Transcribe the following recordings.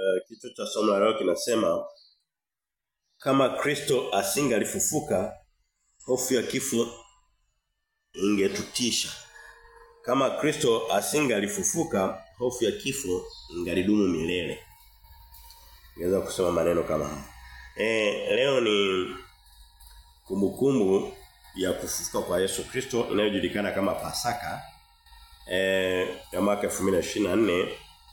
uh, kichwa cha somo la leo kinasema kama Kristo asingalifufuka hofu ya kifo ingetutisha. Kama Kristo asingalifufuka hofu ya kifo ingalidumu milele. Naweza kusema maneno kama haya. Eh leo ni kumbukumbu ya kufufuka kwa Yesu Kristo inayojulikana kama Pasaka eh ya mwaka 2024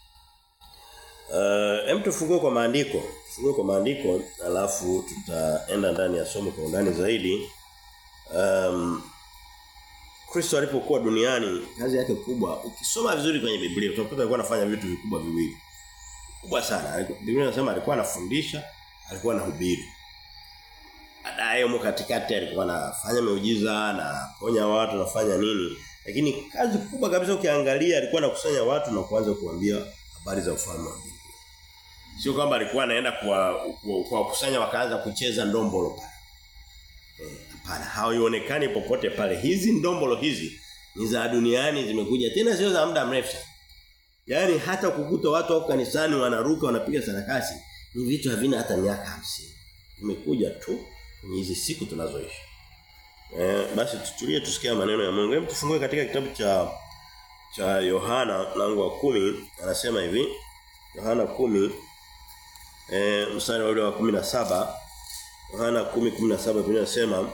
Uh, hem tufungue kwa maandiko. Tufungue kwa maandiko alafu tutaenda ndani ya somo kwa undani zaidi. Um, Kristo alipokuwa duniani kazi yake kubwa ukisoma vizuri kwenye Biblia utakuta alikuwa anafanya vitu vikubwa viwili. Kubwa sana. Biblia inasema alikuwa anafundisha, alikuwa anahubiri. Baadaye huko katikati alikuwa anafanya miujiza na ponya watu nafanya nini. Lakini kazi kubwa kabisa ukiangalia alikuwa anakusanya watu na kuanza kuambia habari za ufalme wa mbinguni. Sio kwamba alikuwa anaenda kwa kwa kusanya wakaanza kucheza ndombolo pale. Hapana, eh, haionekani popote pale. Hizi ndombolo hizi ni za duniani zimekuja tena sio za muda mrefu. Yaani hata kukuta watu wako kanisani wanaruka wanapiga sarakasi ni vitu havina hata miaka hamsini Imekuja tu kwenye hizi siku tunazoishi. Eh, basi tutulie tusikie maneno ya Mungu. Hebu tufungue katika kitabu cha cha Yohana mlango wa kumi anasema hivi Yohana kumi eh mstari ule wa 17 Yohana 10:17 Biblia inasema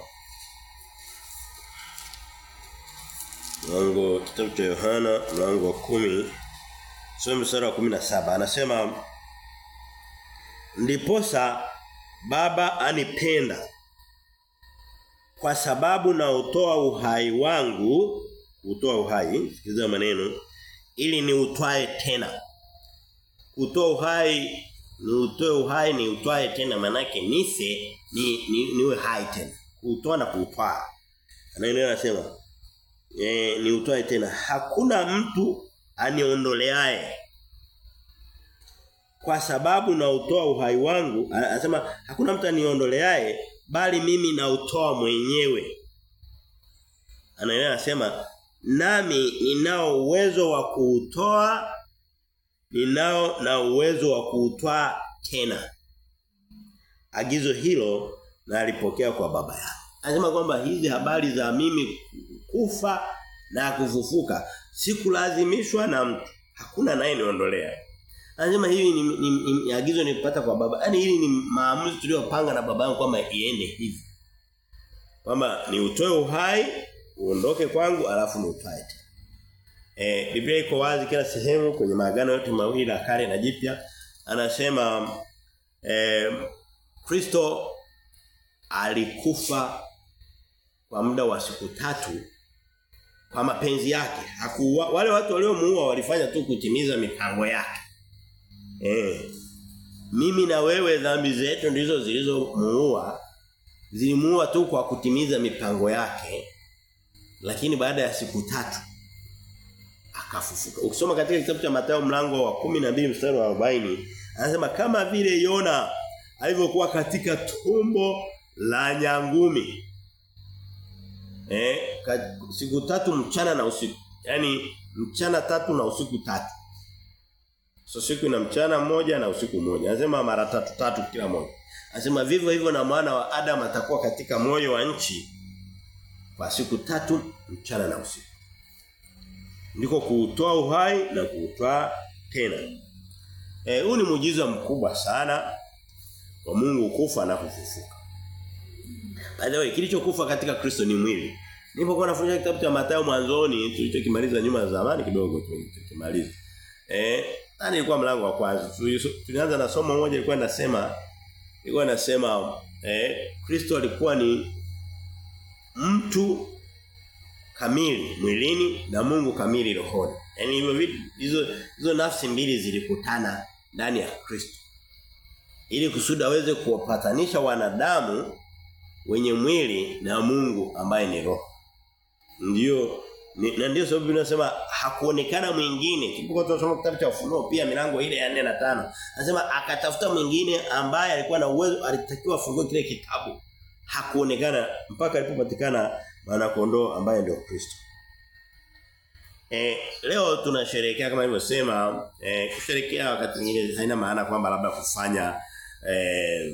mlango kitabu cha Yohana mlango wa kumi sura mstari wa 17 anasema ndiposa baba anipenda kwa sababu na utoa uhai wangu utoa uhai sikiliza maneno ili ni utwae tena utoa uhai ni utoe uhai ni utwae tena manake nise ni, ni niwe hai tena utoa na kutwaa anaendelea anasema e, ni utwae tena hakuna mtu aniondoleaye kwa sababu na utoa uhai wangu anasema hakuna mtu aniondoleaye bali mimi na utoa mwenyewe anaendelea anasema nami ninao uwezo wa kuutoa ninao na uwezo wa kuutwaa tena agizo hilo na alipokea kwa baba yangu anasema kwamba hizi habari za mimi kufa na kufufuka sikulazimishwa na mtu hakuna naye niondolea anasema hivi ni, ni, ni, ni agizo nilipata kwa baba yani hili ni maamuzi tuliyopanga na baba yangu kwamba iende hivi kwamba ni utoe uhai uondoke kwangu alafu ni utwae tena Eh Biblia iko wazi kila sehemu kwenye maagano yote mawili la kale na jipya anasema eh Kristo alikufa kwa muda wa siku tatu kwa mapenzi yake. Hakuwa wale watu waliomuua walifanya tu kutimiza mipango yake. Eh mimi na wewe dhambi zetu ndizo zilizomuua zilimuua tu kwa kutimiza mipango yake. Lakini baada ya siku tatu akafufuka. Ukisoma katika kitabu cha Mathayo mlango wa 12 mstari wa 40, anasema kama vile Yona alivyokuwa katika tumbo la nyangumi. Eh, siku tatu mchana na usiku. Yaani mchana tatu na usiku tatu. So siku na mchana mmoja na usiku mmoja. Anasema mara tatu tatu kila moja. Anasema vivyo hivyo na mwana wa Adam atakuwa katika moyo wa nchi kwa siku tatu mchana na usiku ndiko kuutoa uhai na kuutoa tena. Eh huu ni muujiza mkubwa sana wa Mungu kufa na kufufuka. By the way, kilichokufa katika Kristo ni mwili. Nilipokuwa nafundisha kitabu cha Mathayo mwanzoni tulichokimaliza nyuma ya zamani kidogo tulikimaliza. Eh, nani ilikuwa mlango wa kwanza? Tulianza na somo moja ilikuwa inasema ilikuwa inasema eh Kristo alikuwa ni mtu kamili mwilini na Mungu kamili rohoni. Yaani hivyo vitu hizo hizo nafsi mbili zilikutana ndani ya Kristo. Ili kusudi aweze kuwapatanisha wanadamu wenye mwili na Mungu ambaye ni roho. Ndio na ndio sababu tunasema hakuonekana mwingine. Tulipokuwa tunasoma kitabu cha Ufunuo pia milango ile ya 4 na 5. Anasema akatafuta mwingine ambaye alikuwa na uwezo alitakiwa afungue kile kitabu. Hakuonekana mpaka alipopatikana mwana kondoo ambaye ndio Kristo. Eh, leo tunasherehekea kama nilivyosema eh, kusherehekea wakati mwingine haina maana kwamba labda kufanya eh,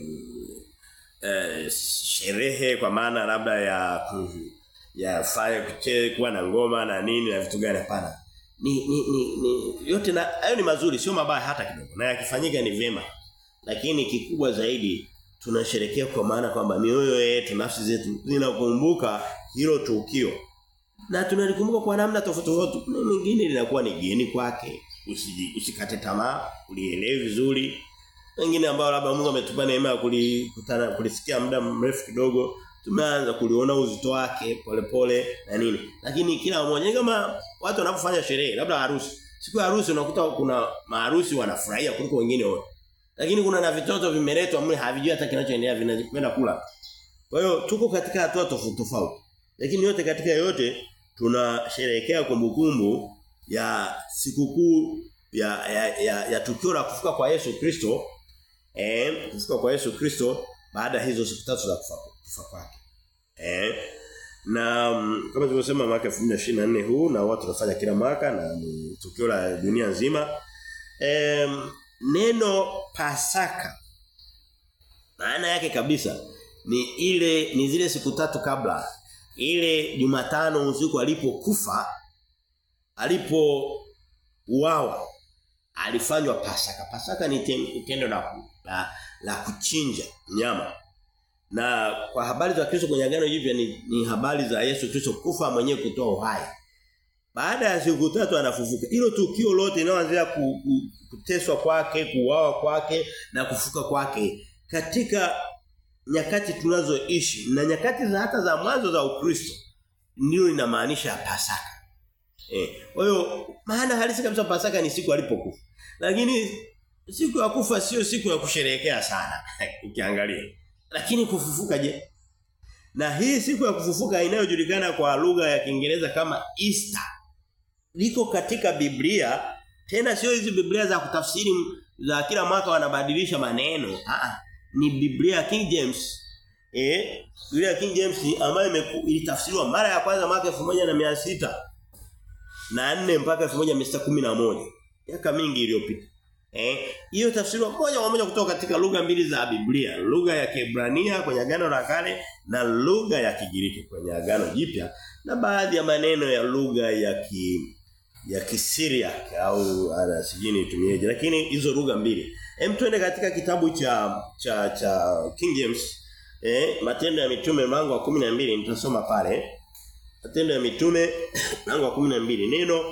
eh, sherehe kwa maana labda ya ku, ya fire kuche kuwa na ngoma na nini na vitu gani hapana. Ni, ni, ni, ni yote na hayo ni mazuri sio mabaya hata kidogo na yakifanyika ni vyema. Lakini kikubwa zaidi tunasherehekea kwa maana kwamba mioyo yetu nafsi zetu zinakumbuka hilo tukio na tunalikumbuka kwa namna tofauti tofauti. Kuna mwingine linakuwa ni geni kwake. Usiji, usikate tamaa, ulielewe vizuri. Wengine ambao labda Mungu ametupa neema ya kulikutana kulisikia muda mrefu kidogo, tumeanza kuliona uzito wake polepole na nini. Lakini kila mmoja kama watu wanapofanya sherehe, labda harusi. Siku ya harusi unakuta kuna maharusi wanafurahia kuliko wengine wote. Lakini kuna na vitoto vimeletwa mle havijui hata kinachoendelea vinapenda kula. Kwa hiyo tuko katika hatua tofauti tofauti. Lakini yote katika yote tunasherehekea kumbukumbu ya sikukuu ya, ya, ya, ya tukio la kufuka kwa Yesu Kristo eh kufuka kwa Yesu Kristo baada ya hizo siku tatu za kufa kufa kwake. Eh na um, kama tulivyosema mwaka 2024 huu na watu tunafanya kila mwaka na ni tukio la dunia nzima. Eh neno Pasaka maana yake kabisa ni ile ni zile siku tatu kabla ile Jumatano usiku alipokufa alipo uawa alifanywa pasaka. Pasaka ni tendo la, la la kuchinja nyama. Na kwa habari za Kristo kwenye agano jipya ni, ni habari za Yesu Kristo kufa mwenyewe kutoa uhai. Baada ya siku tatu anafufuka. Hilo tukio lote linaloanzia ku, ku, kuteswa kwake, kuuawa kwake na kufuka kwake katika nyakati tunazoishi na nyakati za hata za mwanzo za Ukristo ndio inamaanisha Pasaka. Eh, kwa hiyo maana halisi kabisa Pasaka ni siku alipokufa. Lakini siku ya kufa sio siku ya kusherehekea sana ukiangalia. Lakini kufufuka je? Na hii siku ya kufufuka inayojulikana kwa lugha ya Kiingereza kama Easter liko katika Biblia tena sio hizi Biblia za kutafsiri za kila mwaka wanabadilisha maneno. Ah ni Biblia King James. Eh, Biblia King James ambayo ilitafsiriwa mara ya kwanza mwaka 1600 na 4 mpaka 1611. Miaka mingi iliyopita. Eh, hiyo tafsiriwa moja kwa moja kutoka katika lugha mbili za Biblia, lugha ya Kiebrania kwenye agano la kale na lugha ya Kigiriki kwenye agano jipya na baadhi ya maneno ya lugha ya ki ya Kisiria au ana sijini itumieje lakini hizo lugha mbili. Hem twende katika kitabu cha cha cha King James eh Matendo ya Mitume mlango wa 12 nitasoma pale. Matendo ya Mitume mlango wa 12 neno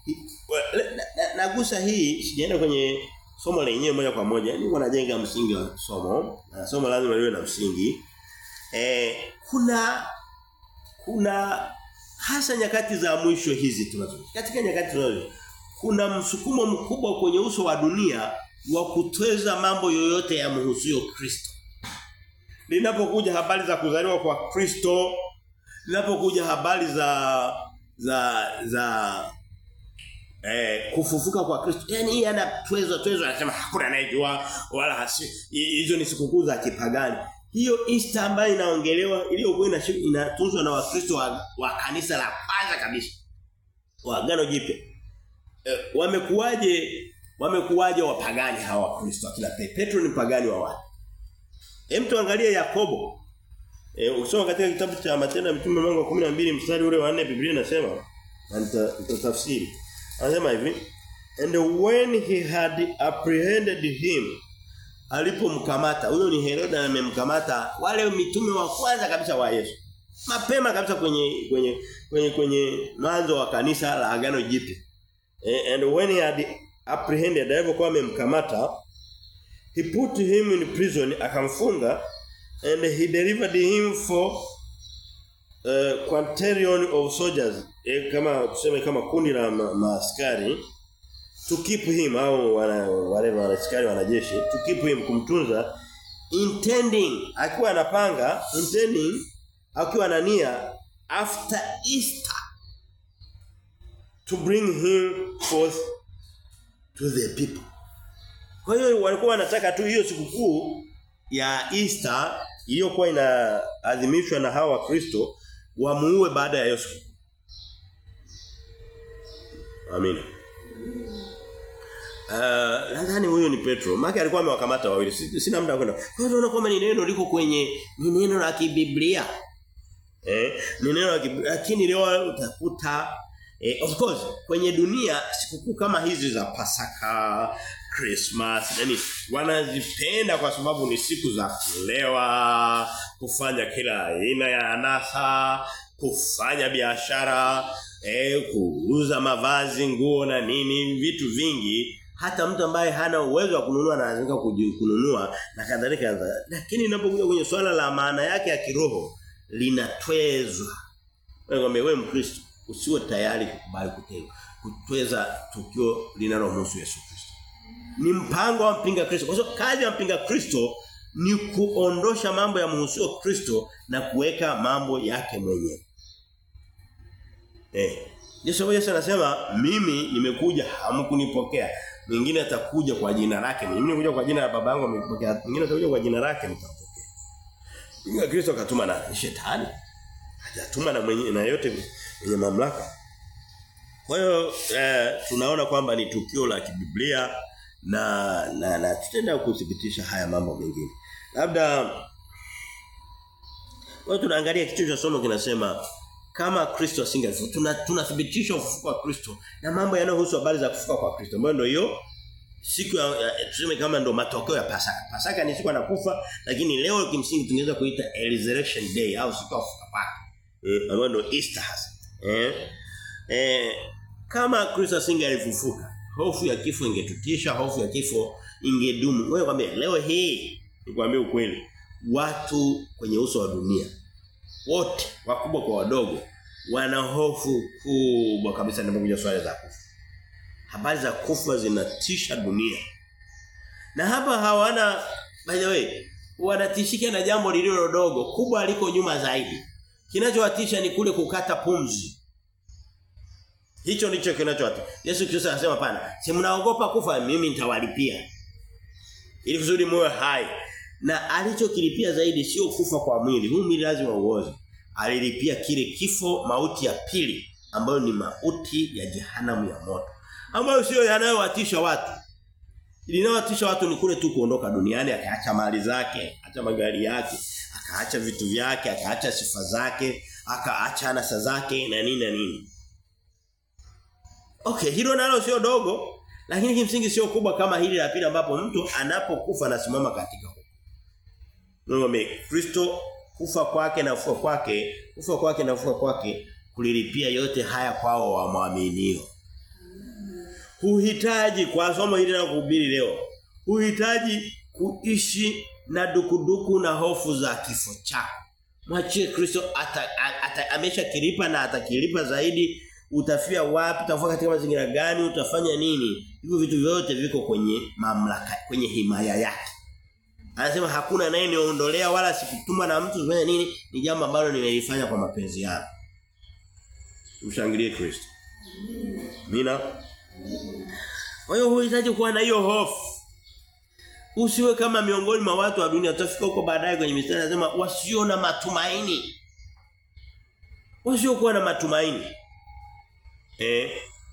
nagusa na, na hii sijaenda kwenye somo lenyewe moja kwa moja niko najenga msingi wa somo na somo lazima liwe na msingi eh kuna kuna hasa nyakati za mwisho hizi tunazo katika nyakati tunazo kuna msukumo mkubwa kwenye uso wa dunia wa kutweza mambo yoyote ya mhusio Kristo linapokuja habari za kuzaliwa kwa Kristo linapokuja habari za za za eh kufufuka kwa Kristo yani hii anatwezwa twezwa anasema hakuna anayejua wala hasi hizo ni sikukuu za kipagani hiyo Easter ambayo inaongelewa iliyokuwa inatunzwa na Wakristo wa, wa kanisa la kwanza kabisa wa agano jipya e, wamekuwaje wamekuwaje wapagani hawa Wakristo akina Petro ni pagani wa wapi hem tuangalie Yakobo e, usoma katika kitabu cha Matendo ya Mitume mlango wa 12 mstari ule wa 4 Biblia inasema na nitatafsiri anasema hivi and when he had apprehended him alipomkamata huyo ni Herode amemkamata wale mitume wa kwanza kabisa wa Yesu mapema kabisa kwenye kwenye kwenye kwenye mwanzo wa kanisa la agano jipya and when he had apprehended alipokuwa amemkamata he put him in prison akamfunga and he delivered him for uh, quaternion of soldiers e, kama tuseme kama kundi la maaskari ma to keep him au wana, wale wanaskari wanajeshi to keep him kumtunza intending akiwa anapanga intending akiwa na nia after Easter to bring him forth to the people kwa hiyo walikuwa wanataka tu hiyo sikukuu ya Easter iliyokuwa inaadhimishwa na hawa Wakristo wamuue baada ya Yesu Amina. Uh, nadhani huyo ni Petro. Maki alikuwa amewakamata wawili. Sina muda kwenda. Kwa hiyo unaona kwamba ni neno liko kwenye ni neno la kibiblia. Eh, ni neno la kibiblia lakini leo utakuta eh, of course kwenye dunia sikukuu kama hizi za Pasaka, Christmas, yani wanazipenda kwa sababu ni siku za kulewa, kufanya kila aina ya anasa, kufanya biashara, eh, kuuza mavazi, nguo na nini, vitu vingi hata mtu ambaye hana uwezo wa kununua analazimika kununua na kadhalika lakini inapokuja kwenye swala la maana yake ya kiroho linatwezwa wewe wewe mkristo usiwe tayari kukubali kutengwa kutweza tukio linalomhusu Yesu Kristo ni mpango wa mpinga Kristo kwa sababu kazi ya mpinga Kristo ni kuondosha mambo ya mhusio Kristo na kuweka mambo yake mwenyewe eh Yesu Yesu anasema mimi nimekuja hamkunipokea mwingine atakuja kwa jina lake mimi nimekuja kwa jina la baba yangu amepokea mwingine atakuja kwa jina lake mtampokea Inga Kristo akatuma na shetani hajatuma na mwenye na yote mwenye mamlaka kwa hiyo eh, tunaona kwamba ni tukio la kibiblia na na, na tutaenda kudhibitisha haya mambo mengine labda wao tunaangalia kitu cha somo kinasema kama Kristo asingekufa tuna tunathibitisha ufufuko wa Kristo na mambo yanayohusu habari za kufufuka kwa Kristo ambayo ndio hiyo siku ya, ya tuseme kama ndio matokeo ya Pasaka. Pasaka ni siku anakufa lakini leo kimsingi tungeweza kuita resurrection day au siku ya kufufuka kwake. Eh ambayo ndio Easter hasa. Eh eh kama Kristo asingelifufuka hofu ya kifo ingetutisha, hofu ya kifo ingedumu. Wewe kwambia leo hii nikwambie ukweli watu kwenye uso wa dunia wote wakubwa kwa wadogo wana hofu kubwa kabisa ninapokuja swala za kufa. Habari za kufa zinatisha dunia. Na hapa hawana by the way wanatishika na jambo lililo dogo, kubwa liko nyuma zaidi. Kinachowatisha ni kule kukata pumzi. Hicho ndicho kinachowatisha. Yesu Kristo anasema pana, si mnaogopa kufa mimi nitawalipia. Ili kusudi muwe hai. Na alichokilipia zaidi sio kufa kwa mwili. Huu mwili lazima uoze. Alilipia kile kifo mauti ya pili ambayo ni mauti ya jehanamu ya moto. Ambayo sio yanayowatisha watu. Linawatisha watu ni kule tu kuondoka duniani akaacha mali zake, acha magari yake, akaacha vitu vyake, akaacha sifa zake, akaacha anasa zake na nini na nini. Okay, hilo nalo sio dogo, lakini kimsingi sio kubwa kama hili la pili ambapo mtu anapokufa anasimama katika huko. Mungu Kristo kufa kwake na kufa kwake, kufa kwake na kufa kwake kulilipia yote haya kwao wamwaminio. Huhitaji kwa somo hili na kuhubiri leo. Huhitaji kuishi na dukuduku na hofu za kifo chako. Mwachie Kristo ata, ata, amesha kilipa na atakilipa zaidi utafia wapi utakuwa katika mazingira gani utafanya nini hivyo vitu vyote viko kwenye mamlaka kwenye himaya yake anasema hakuna naye niondolea wala sikutuma na mtu kufanya nini ni jambo ambalo nimelifanya kwa mapenzi yangu mshangilie Kristo mina kwa hiyo huhitaji kuwa na hiyo hofu usiwe kama miongoni mwa watu wa dunia tutafika huko baadaye kwenye mistari anasema wasio na matumaini wasio kuwa na matumaini eh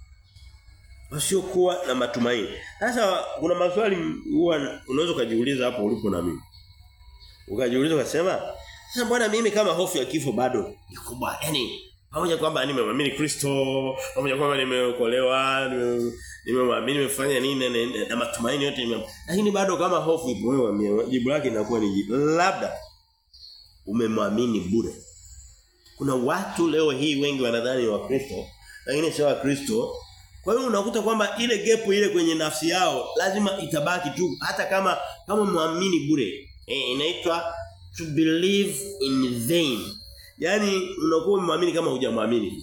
wasiokuwa na matumaini. Sasa kuna maswali huwa unaweza kujiuliza hapo ulipo na mimi. Ukajiuliza ukasema, sasa mbona mimi kama hofu ya kifo bado ni kubwa? Yaani pamoja kwamba nimemwamini Kristo, pamoja kwamba nimeokolewa, nimemwamini nimefanya nini na, na matumaini yote nime lakini bado kama hofu ipo wewe jibu lake linakuwa ni labda umemwamini bure. Kuna watu leo hii wengi wanadhani wa Kristo lakini sio wa Kristo. Kwa hiyo unakuta kwamba ile gepu ile kwenye nafsi yao lazima itabaki tu hata kama kama muamini bure. E, inaitwa to believe in vain. Yaani unakuwa umemwamini kama hujamwamini.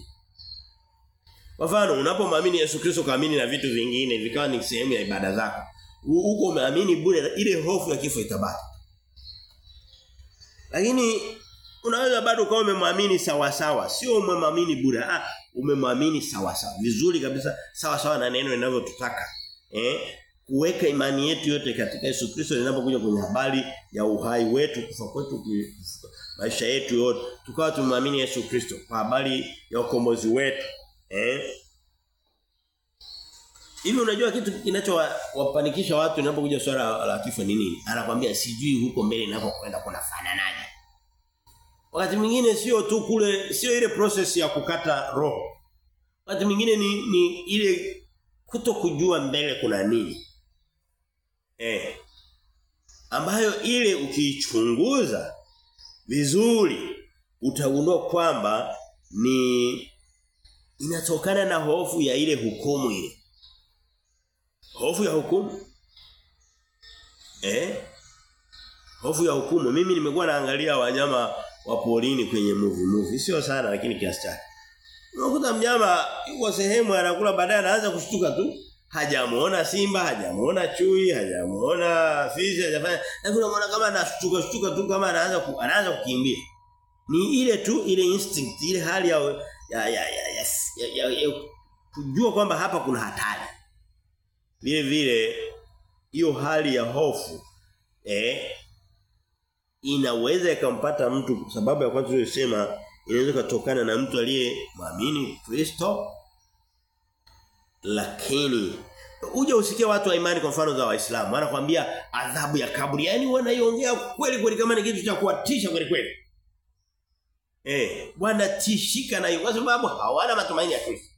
Kwa mfano unapomwamini Yesu Kristo kaamini na vitu vingine vikawa ni sehemu ya ibada zako. Huko umeamini bure ile hofu ya kifo itabaki. Lakini unaweza bado kama umemwamini sawa sawa, sio umemwamini bure. Ah, umemwamini sawa sawa. Vizuri kabisa sawa sawa na neno linavyotutaka. Eh? Kuweka imani yetu yote katika Yesu Kristo linapokuja kwenye habari ya uhai wetu, kufa kwetu, maisha yetu yote. Tukawa tumemwamini Yesu Kristo kwa habari ya ukombozi wetu. Eh? Hivi unajua kitu kinachowapanikisha watu inapokuja swala la kifo ni nini? Anakuambia sijui huko mbele ninapokwenda kuna fananaje. Wakati mwingine sio tu kule sio ile process ya kukata roho. Wakati mwingine ni, ni ile kuto kujua mbele kuna nini. Eh. Ambayo ile ukiichunguza vizuri utagundua kwamba ni inatokana na hofu ya ile hukumu ile. Hofu ya hukumu. Eh? Hofu ya hukumu. Mimi nimekuwa naangalia wanyama wa porini kwenye movie movie. Sio sana lakini kiasi chake. Unakuta mnyama yuko sehemu anakula baadaye anaanza kushtuka tu. Hajamuona simba, hajamuona chui, hajamuona fisi, hajafanya. Lakini unaona kama anashtuka shtuka tu kama anaanza ku, anaanza kukimbia. Ni ile tu ile instinct, ile hali ya ya ya ya, ya, ya, ya, ya kujua kwamba hapa kuna hatari. Vile vile hiyo hali ya hofu eh inaweza ikampata mtu kwa sababu ya kwanza tulisema inaweza kutokana na mtu aliyemwamini Kristo lakini uje usikie watu wa imani kwa mfano za waislamu wanakuambia adhabu ya kaburi yani wanaiongea kweli kweli kama ni kitu cha kuwatisha kweli kweli eh wanatishika na hiyo kwa sababu hawana matumaini ya Kristo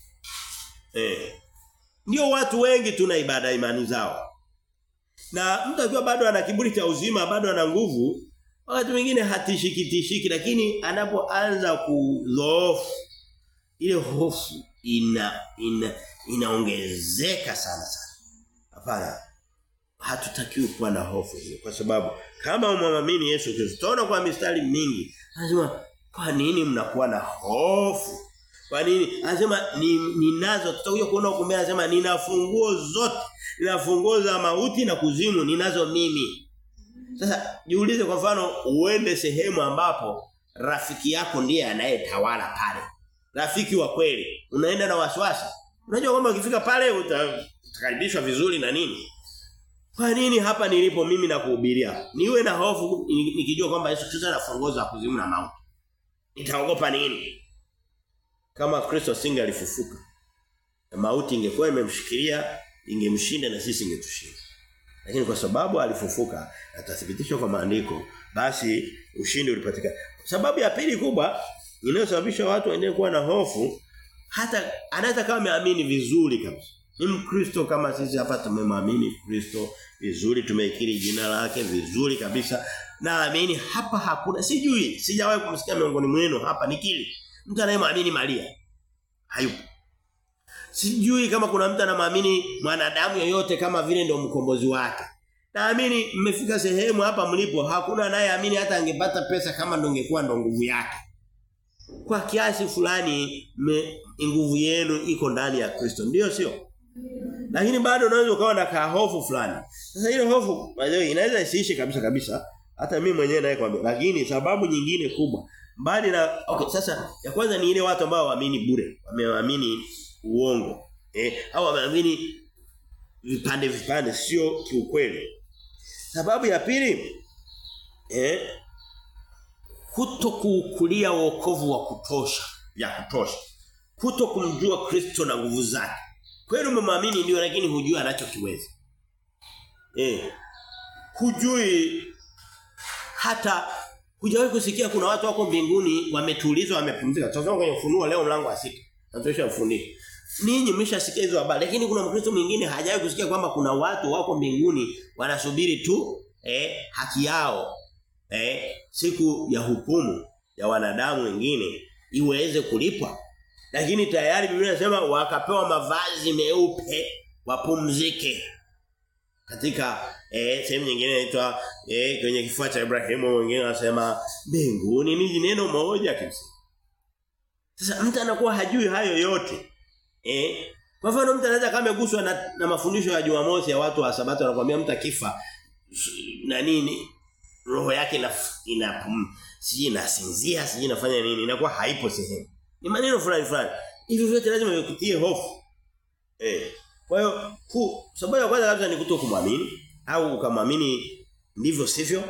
eh ndio watu wengi tuna ibada imani zao na mtu akiwa bado ana kiburi cha uzima bado ana nguvu wakati mwingine hatishiki tishiki lakini anapoanza kudhoofu ile hofu ina ina inaongezeka sana sana. Hapana. Hatutakiwi kuwa na hofu hiyo kwa sababu kama umwamini Yesu Kristo tunaona kwa mistari mingi anasema kwa nini mnakuwa na hofu? Kwa nini? Anasema ni ninazo tutakuja kuona huko mbele anasema nina funguo zote. Nina funguo za mauti na kuzimu ninazo mimi. Sasa jiulize kwa mfano uende sehemu ambapo rafiki yako ndiye anayetawala pale. Rafiki wa kweli. Unaenda na wasiwasi. Unajua kwamba ukifika pale utakaribishwa vizuri na nini? Kwa nini hapa nilipo mimi na kuhubiria? Niwe na hofu nikijua kwamba Yesu Kristo anafongoza kuzimu na mauti. Nitaogopa nini? Kama Kristo singe alifufuka. Mauti ingekuwa imemshikilia, ingemshinda na sisi ingetushinda. Lakini kwa sababu alifufuka atathibitishwa kwa maandiko, basi ushindi ulipatikana. Sababu ya pili kubwa inayosababisha watu waendelee kuwa na hofu hata anaweza kama ameamini vizuri kabisa. Ni Mkristo kama sisi hapa tumemwamini Kristo vizuri, tumeikiri jina lake vizuri kabisa. Naamini hapa hakuna sijui, sijawahi kumsikia miongoni mwenu hapa nikili. Mtu anayemwamini Maria. Hayupo. Sijui kama kuna mtu anamwamini mwanadamu yoyote kama vile ndio mkombozi wake. Naamini mmefika sehemu hapa mlipo hakuna anayeamini hata angepata pesa kama ndo ingekuwa ndo nguvu yake. Kwa kiasi fulani nguvu yenu iko ndani ya Kristo. Ndio sio? Lakini bado unaweza ukawa na kahofu fulani. Sasa ile hofu inaweza isiishe kabisa kabisa. Hata mimi mwenyewe naye kwambia. Lakini sababu nyingine kubwa mbali na okay sasa ya kwanza ni ile watu ambao waamini bure. Wameamini uongo. Eh au wameamini vipande vipande sio kiukweli. Sababu ya pili eh kuto kuukulia wokovu wa kutosha, ya kutosha. Kuto kumjua Kristo na nguvu zake. Kweli umemwamini ndio lakini hujui anachokiweza. Eh. Hujui hata hujawahi kusikia kuna watu wako mbinguni wametulizwa wamepumzika. Tutasoma kwenye ufunuo leo mlango wa sita. Natosha ufundisho. Ninyi mmeshasikia hizo habari lakini kuna Mkristo mwingine hajawahi kusikia kwamba kuna watu wako mbinguni wanasubiri tu eh haki yao eh siku ya hukumu ya wanadamu wengine iweze kulipwa. Lakini tayari Biblia inasema wakapewa mavazi meupe wapumzike. Katika eh sehemu nyingine inaitwa eh kwenye kifua cha Ibrahimu wengine wanasema mbinguni ni neno moja kimsingi. Sasa mtu anakuwa hajui hayo yote. Eh kwa mfano mtu anaweza kama ameguswa na, na mafundisho ya Jumamosi ya watu wa Sabato anakuambia mtu akifa na nini roho yake ina ina siji inasinzia siji inafanya nini inakuwa haipo sehemu ni maneno fulani fulani hivi vyote lazima vikutie hofu eh kwa hiyo sababu ya kwanza kabisa ni kuto kumwamini au ukamwamini ndivyo sivyo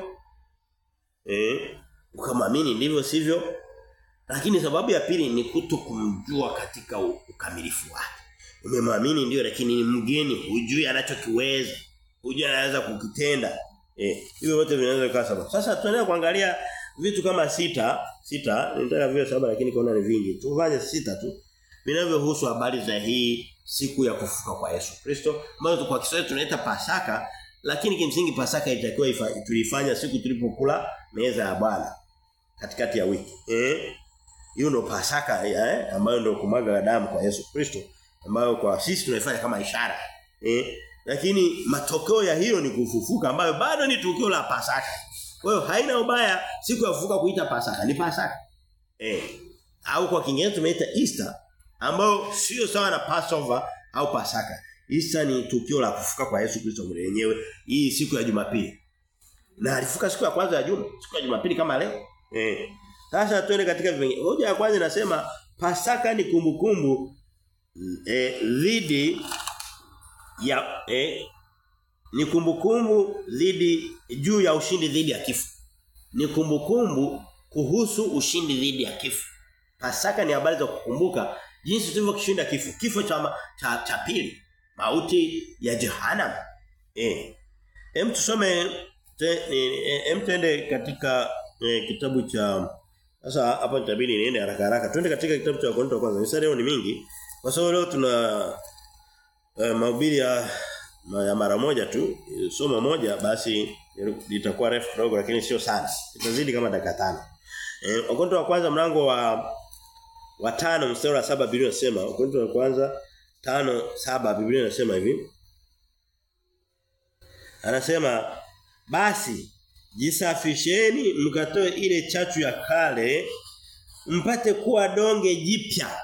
eh ukamwamini ndivyo sivyo lakini sababu ya pili ni kuto kumjua katika ukamilifu wake umemwamini ndio lakini ni mgeni hujui anachokiweza hujui anaweza kukitenda eh hivyo wote vinaweza kuwa sababu sasa tunaendelea kuangalia vitu kama sita sita nitaka viwe saba lakini kaona ni vingi tufanye sita tu vinavyohusu habari za hii siku ya kufuka kwa Yesu Kristo ambayo kwa Kiswahili tunaita Pasaka lakini kimsingi Pasaka itakiwa tulifanya siku tulipokula meza ya Bwana katikati ya wiki eh hiyo ndo Pasaka eh ambayo ndo kumwaga damu kwa Yesu Kristo ambayo kwa sisi tunaifanya kama ishara eh lakini matokeo ya hiyo ni kufufuka ambayo bado ni tukio la Pasaka kwa hiyo haina ubaya siku ya kufufuka kuita Pasaka ni Pasaka eh au kwa Kiingereza tumeita Easter ambayo sio sawa na Passover au Pasaka Easter ni tukio la kufufuka kwa Yesu Kristo mwenyewe hii siku ya Jumapili na alifuka siku ya kwanza ya juma siku ya Jumapili kama leo eh sasa tuende katika vipengele. Hoja ya kwanza inasema Pasaka ni kumbukumbu eh dhidi ya eh ni kumbukumbu dhidi juu ya ushindi dhidi ya kifo. Ni kumbukumbu kuhusu ushindi dhidi ya kifo. Pasaka ni habari za kukumbuka jinsi tulivyokishinda kifo. Kifo cha cha, cha pili, mauti ya jehanamu. Eh. Hem tusome hem tuende katika eh, kitabu cha sasa hapa nitabidi niende haraka haraka. Twende katika kitabu cha Wakorintho kwanza. Mistari leo ni mingi. Kwa sababu leo tuna uh, mahubiri ya ya mara moja tu, somo moja basi litakuwa refu kidogo lakini sio sana. Itazidi kama dakika tano. Eh Wakorintho wa kwanza mlango wa wa tano mstari wa saba Biblia inasema Wakorintho wa kwanza tano saba Biblia inasema hivi. Anasema basi jisafisheni mkatoe ile chachu ya kale mpate kuwa donge jipya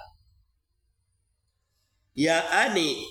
yaani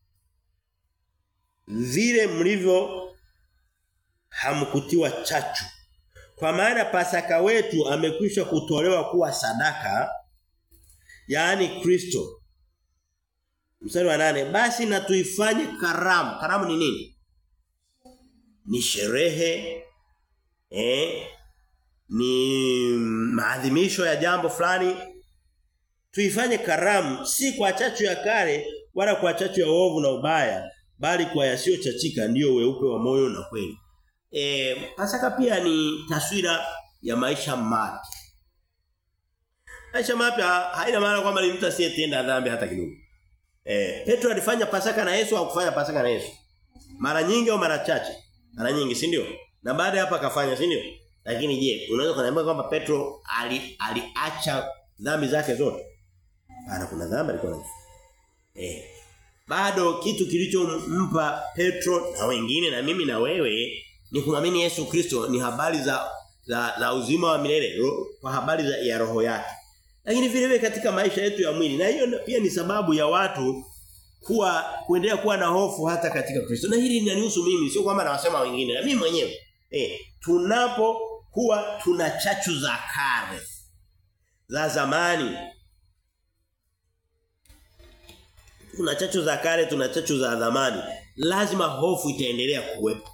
vile mlivyo hamkutiwa chachu kwa maana pasaka wetu amekwisha kutolewa kuwa sadaka yaani Kristo mstari wa nane basi na tuifanye karamu karamu ni nini ni sherehe eh ni maadhimisho ya jambo fulani tuifanye karamu si kwa chachu ya kale wala kwa chachu ya uovu na ubaya bali kwa yasiyochachika ndiyo weupe wa moyo na kweli e, pasaka pia ni taswira ya maisha mapya maisha mapya haina maana kwamba ni mtu asiyetenda dhambi hata kidogo eh Petro alifanya pasaka na Yesu au kufanya pasaka na Yesu mara nyingi au mara chache mara nyingi si ndio na baada ya hapo akafanya si ndio lakini je unaweza kuniambia kwamba Petro ali aliacha dhambi zake zote ana kuna dhambi alikuwa nazo eh bado kitu kilichompa Petro na wengine na mimi na wewe ni kumwamini Yesu Kristo ni habari za za, za uzima wa milele kwa habari za ya roho yake lakini vile vile katika maisha yetu ya mwili na hiyo pia ni sababu ya watu kuwa kuendelea kuwa na hofu hata katika Kristo na hili linanihusu mimi sio kwamba nawasema wengine na mimi mwenyewe eh tunapo kuwa tuna chachu za kale za zamani tuna chachu za kale tuna chachu za zamani lazima hofu itaendelea kuwepo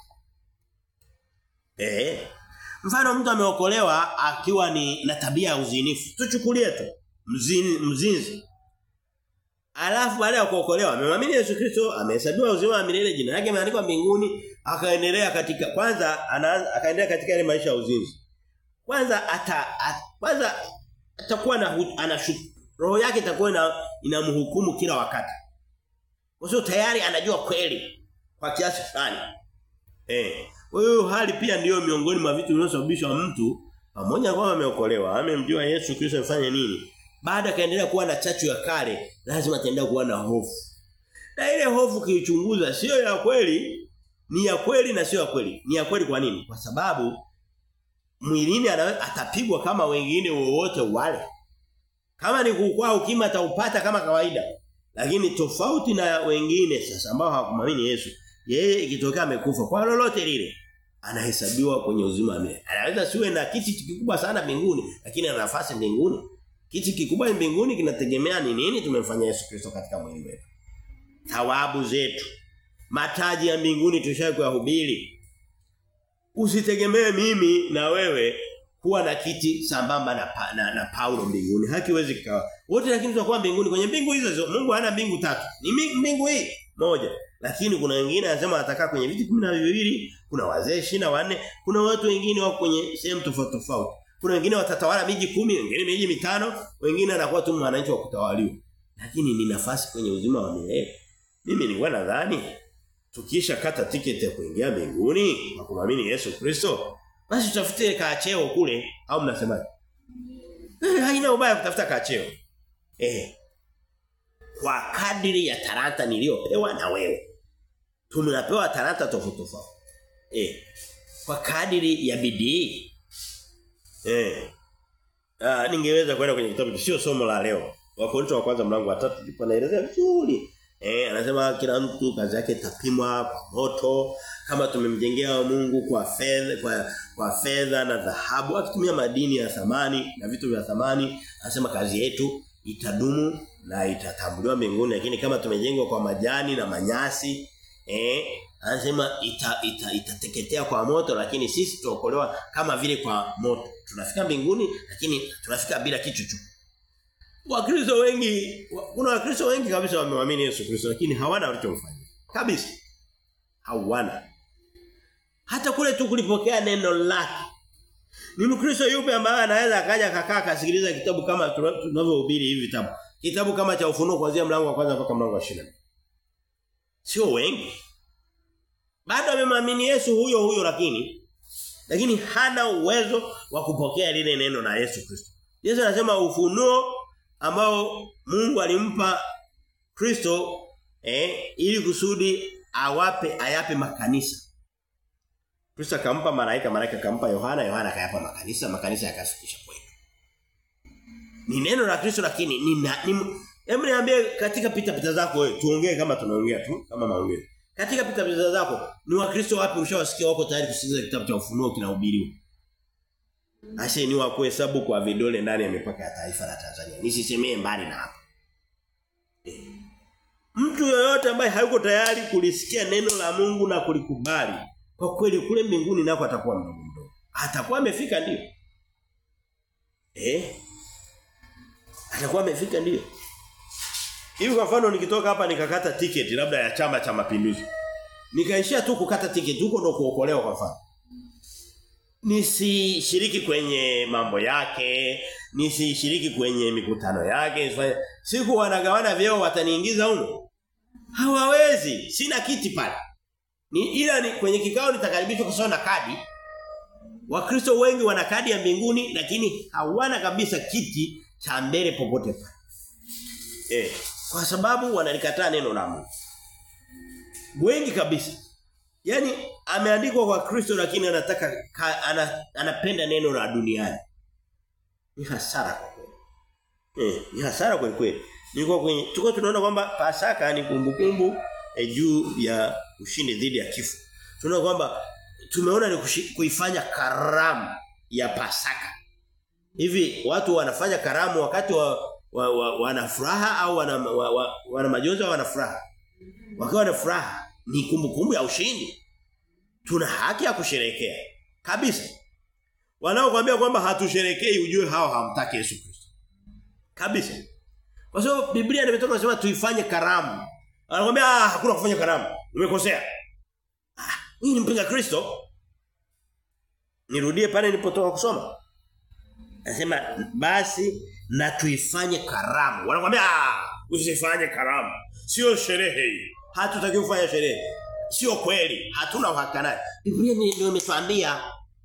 eh mfano mtu ameokolewa akiwa ni na tabia ya uzinifu tuchukulie tu mzini mzinzi Alafu baada ya kuokolewa amemwamini Yesu Kristo, amehesabiwa uzima wa milele, jina lake limeandikwa mbinguni, akaendelea katika kwanza anaanza akaendelea katika ile maisha ya uzinzi. Kwanza ata, at, kwanza atakuwa na anashuku roho yake itakuwa ina inamhukumu kila wakati. Kwa sababu tayari anajua kweli kwa kiasi fulani. Eh. Hiyo hali pia ndiyo miongoni mwa vitu vinavyosababisha mtu pamoja na kwamba ameokolewa, amemjua Yesu Kristo afanye nini? baada kaendelea kuwa na chachu ya kale lazima ataendelea kuwa na hofu na ile hofu kiichunguza sio ya kweli ni ya kweli na sio ya kweli ni ya kweli kwa nini kwa sababu mwilini atapigwa kama wengine wowote wale kama ni kukua ukima ataupata kama kawaida lakini tofauti na wengine sasa ambao hawakumwamini Yesu yeye ikitokea amekufa kwa lolote lile anahesabiwa kwenye uzima wa milele anaweza siwe na kiti kikubwa sana mbinguni lakini ana nafasi mbinguni Kiti kikubwa mbinguni kinategemea ni nini tumemfanya Yesu Kristo katika mwili wetu. Thawabu zetu. Mataji ya mbinguni tushaye kuyahubiri. Usitegemee mimi na wewe kuwa na kiti sambamba na, pa, na, na Paulo mbinguni. Hakiwezi kikawa. Wote lakini tutakuwa mbinguni kwenye mbingu hizo. Mungu hana mbingu tatu. Ni mbingu hii moja. Lakini kuna wengine anasema atakaa kwenye viti 12, kuna wazee 24, kuna watu wengine wako kwenye sehemu tofauti tofauti. Kuna wengine watatawala miji kumi, wengine miji mitano, wengine anakuwa tu mwananchi wa kutawaliwa. Lakini ni nafasi kwenye uzima wa milele. Mimi nilikuwa nadhani tukisha kata tiketi ya kuingia mbinguni kwa kumwamini Yesu Kristo, basi tutafute kaacheo kule au mnasemaje? Eh, haina ubaya kutafuta kaacheo. Eh. Kwa kadiri ya talanta niliyopewa na wewe. Tumepewa talanta tofauti tofauti. Eh. Kwa kadiri ya bidii. Eh. Ah, ningeweza kwenda kwenye kitabu sio somo la leo. Wakorintho wa kwanza mlango wa 3 ndipo naelezea vizuri. Eh, anasema kila mtu kazi yake itapimwa kwa moto kama tumemjengea Mungu kwa fedha kwa kwa fedha na dhahabu akitumia madini ya thamani na vitu vya thamani anasema kazi yetu itadumu na itatambuliwa mbinguni lakini kama tumejengwa kwa majani na manyasi eh anasema ita, ita, itateketea kwa moto lakini sisi tuokolewa kama vile kwa moto tunafika mbinguni lakini tunafika bila kitu tu Wakristo wengi kuna wakristo wengi kabisa wamemwamini Yesu Kristo lakini hawana walichomfanyia. Kabisa. Hawana. Hata kule tu kulipokea neno lake. Ni Mkristo yupi ambaye anaweza akaja akakaa kasikiliza kitabu kama tunavyohubiri hivi vitabu. Kitabu kama cha ufunuo kuanzia mlango wa kwanza mpaka mlango wa 20. Sio wengi. Bado amemwamini Yesu huyo huyo lakini lakini hana uwezo wa kupokea lile neno la Yesu Kristo. Yesu anasema ufunuo ambao Mungu alimpa Kristo eh ili kusudi awape ayape makanisa. Kristo akampa malaika, malaika akampa Yohana, Yohana akayapa makanisa, makanisa yakafikisha kwetu. Ni neno la Kristo lakini ni ni Hebu niambie katika pita pita zako wewe tuongee kama tunaongea tu kama maongezi. Katika pita pita zako ni wakristo wapi ushawasikia wako tayari kusikiliza kitabu cha ufunuo kinahubiriwa? Ashe ni wa kuhesabu kwa vidole ndani ya mipaka ya taifa la Tanzania. Nisisemee mbali na hapa. E. Mtu yoyote ambaye hayuko tayari kulisikia neno la Mungu na kulikubali, kwa kweli kule mbinguni nako atakuwa mdogo mdogo. Atakuwa amefika ndio. Eh? Atakuwa amefika ndio. Hivi kwa mfano nikitoka hapa nikakata tiketi labda ya chama cha mapinduzi. Nikaishia tu kukata tiketi huko ndo kuokolewa kwa mfano nisishiriki kwenye mambo yake, nisishiriki kwenye mikutano yake. Siku wanagawana vyeo wataniingiza huko. Hawawezi, sina kiti pale. Ni ila ni kwenye kikao nitakaribishwa kusoma na kadi. Wakristo wengi wana kadi ya mbinguni lakini hawana kabisa kiti cha mbele popote pale. Eh, kwa sababu wanalikataa neno la Mungu. Wengi kabisa. Yaani ameandikwa kwa Kristo lakini anataka ka, ana, anapenda neno la duniani. Ni hasara kwa kweli. Eh, ni hasara kwa kweli. Nilikuwa kwenye tuko tunaona kwamba Pasaka ni kumbukumbu eh, juu ya ushindi dhidi ya kifo. Tunaona kwamba tumeona ni kuifanya karamu ya Pasaka. Hivi watu wanafanya karamu wakati wa, wa, wa wana furaha au wana wa, wa, wana majonzi au wana furaha? Wakiwa na furaha ni kumbukumbu ya ushindi. Tuna haki ya kusherekea. Kabisa. Wanaokuambia kwamba hatusherekei ujue hao hamtaki Yesu Kristo. Kabisa. Kwa sababu Biblia imetoka kusema tuifanye karamu. Anakuambia ah hakuna kufanya karamu. Umekosea. Ah, hii ni mpinga Kristo. Nirudie pale nilipotoka kusoma. Anasema basi na tuifanye karamu. Wanakuambia ah usifanye karamu. Sio sherehe hii. Hatutaki kufanya sherehe. Sio kweli. Hatuna uhakika naye. Biblia ndio imetuambia.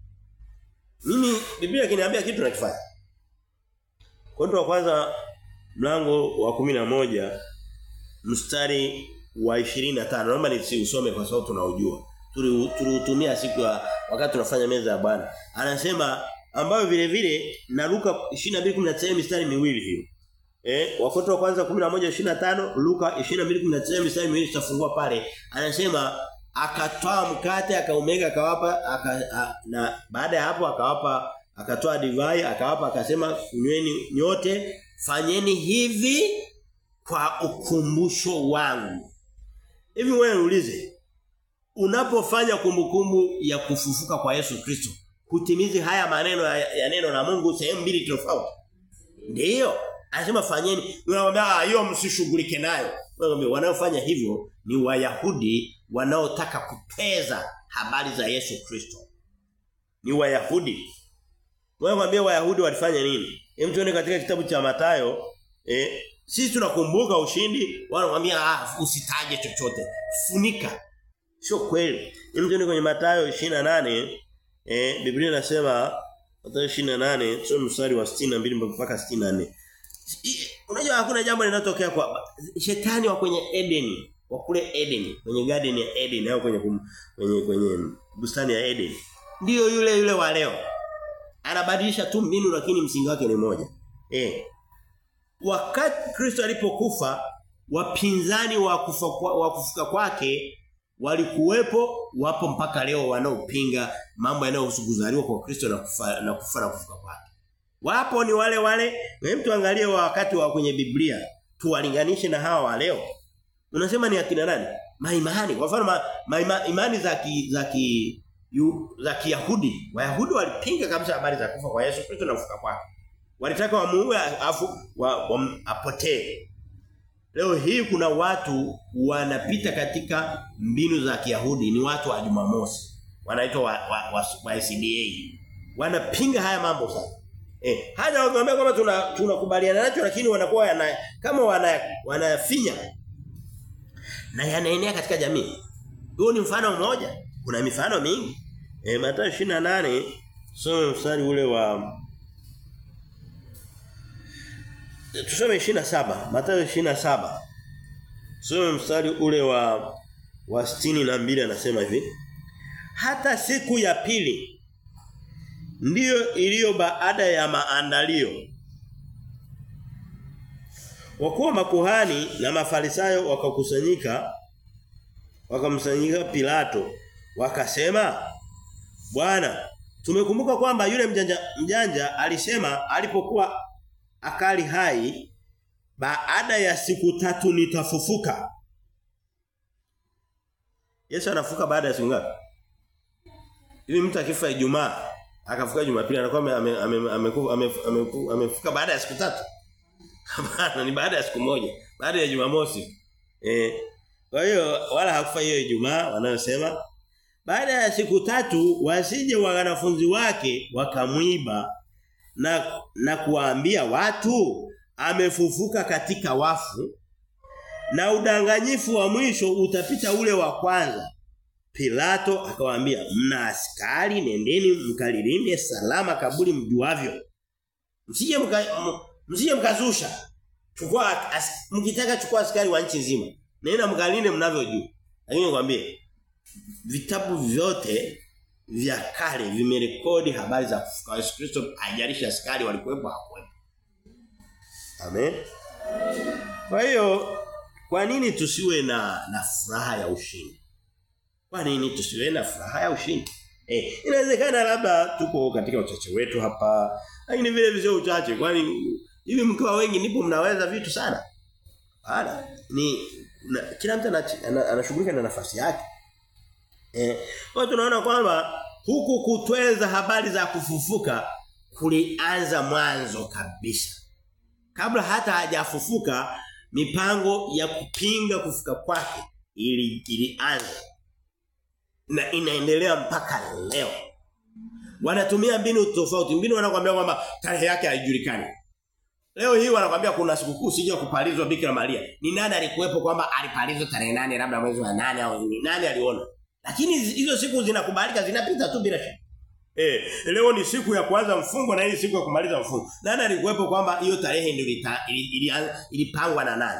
Mimi Biblia ikiniambia kitu nakifanya. Korinto wa kwanza mlango wa kumi na moja mstari wa 25. Naomba nisiusome kwa sababu tunaujua. Tuliutumia siku ya wakati tunafanya meza ya Bwana. Anasema ambayo vile vile na Luka 22:19 mistari miwili hiyo. Eh, Wakorintho wa kwanza 11:25, Luka 22:19 mstari miwili tutafungua pale. Anasema akatoa mkate akaumega akawapa aka, a, na baada ya hapo akawapa akatoa divai akawapa akasema kunyweni nyote fanyeni hivi kwa ukumbusho wangu. Hivi wewe uulize unapofanya kumbukumbu ya kufufuka kwa Yesu Kristo hutimizi haya maneno ya, ya neno la Mungu sehemu mbili tofauti. Ndiyo. Anasema fanyeni. Unamwambia hiyo msishughulike nayo. Unamwambia wanaofanya hivyo ni Wayahudi wanaotaka kupeza habari za Yesu Kristo. Ni Wayahudi. Wewe Wayahudi walifanya nini? Hem tuone katika kitabu cha Mathayo eh sisi tunakumbuka ushindi wanamwambia ah, usitaje chochote. Funika. Sio kweli. Hem tuone kwenye Mathayo 28 eh Biblia inasema Mathayo 28 sio mstari wa 62 mpaka 64. Unajua hakuna jambo linalotokea kwa shetani wa kwenye Eden, wa kule Eden, kwenye garden ya Eden au kwenye kwenye kwenye bustani ya Eden. Ndiyo yule yule wa leo. Anabadilisha tu mbinu lakini msingi wake ni moja. Eh. Wakati Kristo alipokufa, wapinzani wa kufa wa kufuka kwake walikuwepo wapo mpaka leo wanaopinga mambo yanayohusu kuzaliwa kwa Kristo na kufa na kufa na kufuka kwake. Wapo ni wale wale, wewe mtu angalie wakati wa kwenye Biblia, tuwalinganishe na hawa wa leo. Unasema ni akina nani? Maimani. Kwa mfano ma, ma, imani za ki, za ki yu, za Kiyahudi. Wayahudi walipinga kabisa habari za kufa kwa Yesu Kristo na kufuka kwake. Walitaka wamuue afu wa, wa, apotee. Leo hii kuna watu wanapita katika mbinu za Kiyahudi ni watu wa Jumamosi. Wanaitwa wa, wa, wa, wa SDA. Wanapinga haya mambo sana. Eh, hata wakiambia kwamba tuna tunakubaliana nacho lakini wanakuwa yana, kama wana wanafinya na yanaenea katika jamii. Huo ni mfano mmoja. Kuna mifano mingi. Eh Mathayo 28 soma mstari ule wa Tusome 27, Mathayo 27. Soma mstari ule wa wa 62 anasema hivi. Hata siku ya pili ndiyo iliyo baada ya maandalio. Wakuwa makuhani na mafarisayo wakakusanyika wakamsanyika Pilato wakasema Bwana tumekumbuka kwamba yule mjanja mjanja alisema alipokuwa akali hai baada ya siku tatu nitafufuka Yesu anafuka baada ya siku ngapi Hivi mtu akifa Ijumaa akafuka Jumapili anakuwa amefuka amefuka baada ya siku tatu Hapana ni baada ya siku moja baada ya Jumamosi eh kwa hiyo wala hakufa hiyo Ijumaa wanayosema baada ya siku tatu wasije wanafunzi wake wakamwiba na na kuwaambia watu amefufuka katika wafu na udanganyifu wa mwisho utapita ule wa kwanza Pilato akawaambia mna askari nendeni mkalilinde salama kaburi mjuavyo msije mka, msije mkazusha chukua mkitaka chukua askari wa nchi nzima nenda mkalinde mnavyojua lakini nikwambie vitabu vyote vya kale vimerekodi habari za kufuka Yesu Kristo haijalishi askari walikuwepo hakuwepo. Amen. Kwa hiyo kwa nini tusiwe na na furaha ya ushindi? Kwa nini tusiwe na furaha ya ushindi? Eh, inawezekana labda tuko katika uchache wetu hapa, lakini vile vile uchache kwani hivi mkiwa wengi ndipo mnaweza vitu sana. Bana, ni na, kila mtu anashughulika na nafasi yake. Eh, kwa tunaona kwamba huku kutweza habari za kufufuka kulianza mwanzo kabisa. Kabla hata hajafufuka mipango ya kupinga kufuka kwake ili ilianza. Na inaendelea mpaka leo. Wanatumia mbinu tofauti. Mbinu wanakuambia kwamba tarehe yake haijulikani. Leo hii wanakuambia kuna sikukuu sija kupalizwa Bikira Maria. Ni nani alikuwepo kwamba alipalizwa tarehe nane labda mwezi wa nane au ni nani aliona? Lakini hizo siku zinakubalika zinapita tu bila shaka. Eh, leo ni siku ya kuanza mfungo na hii siku ya kumaliza mfungo. Nani alikuwepo kwamba hiyo tarehe ndio ilipangwa na nani?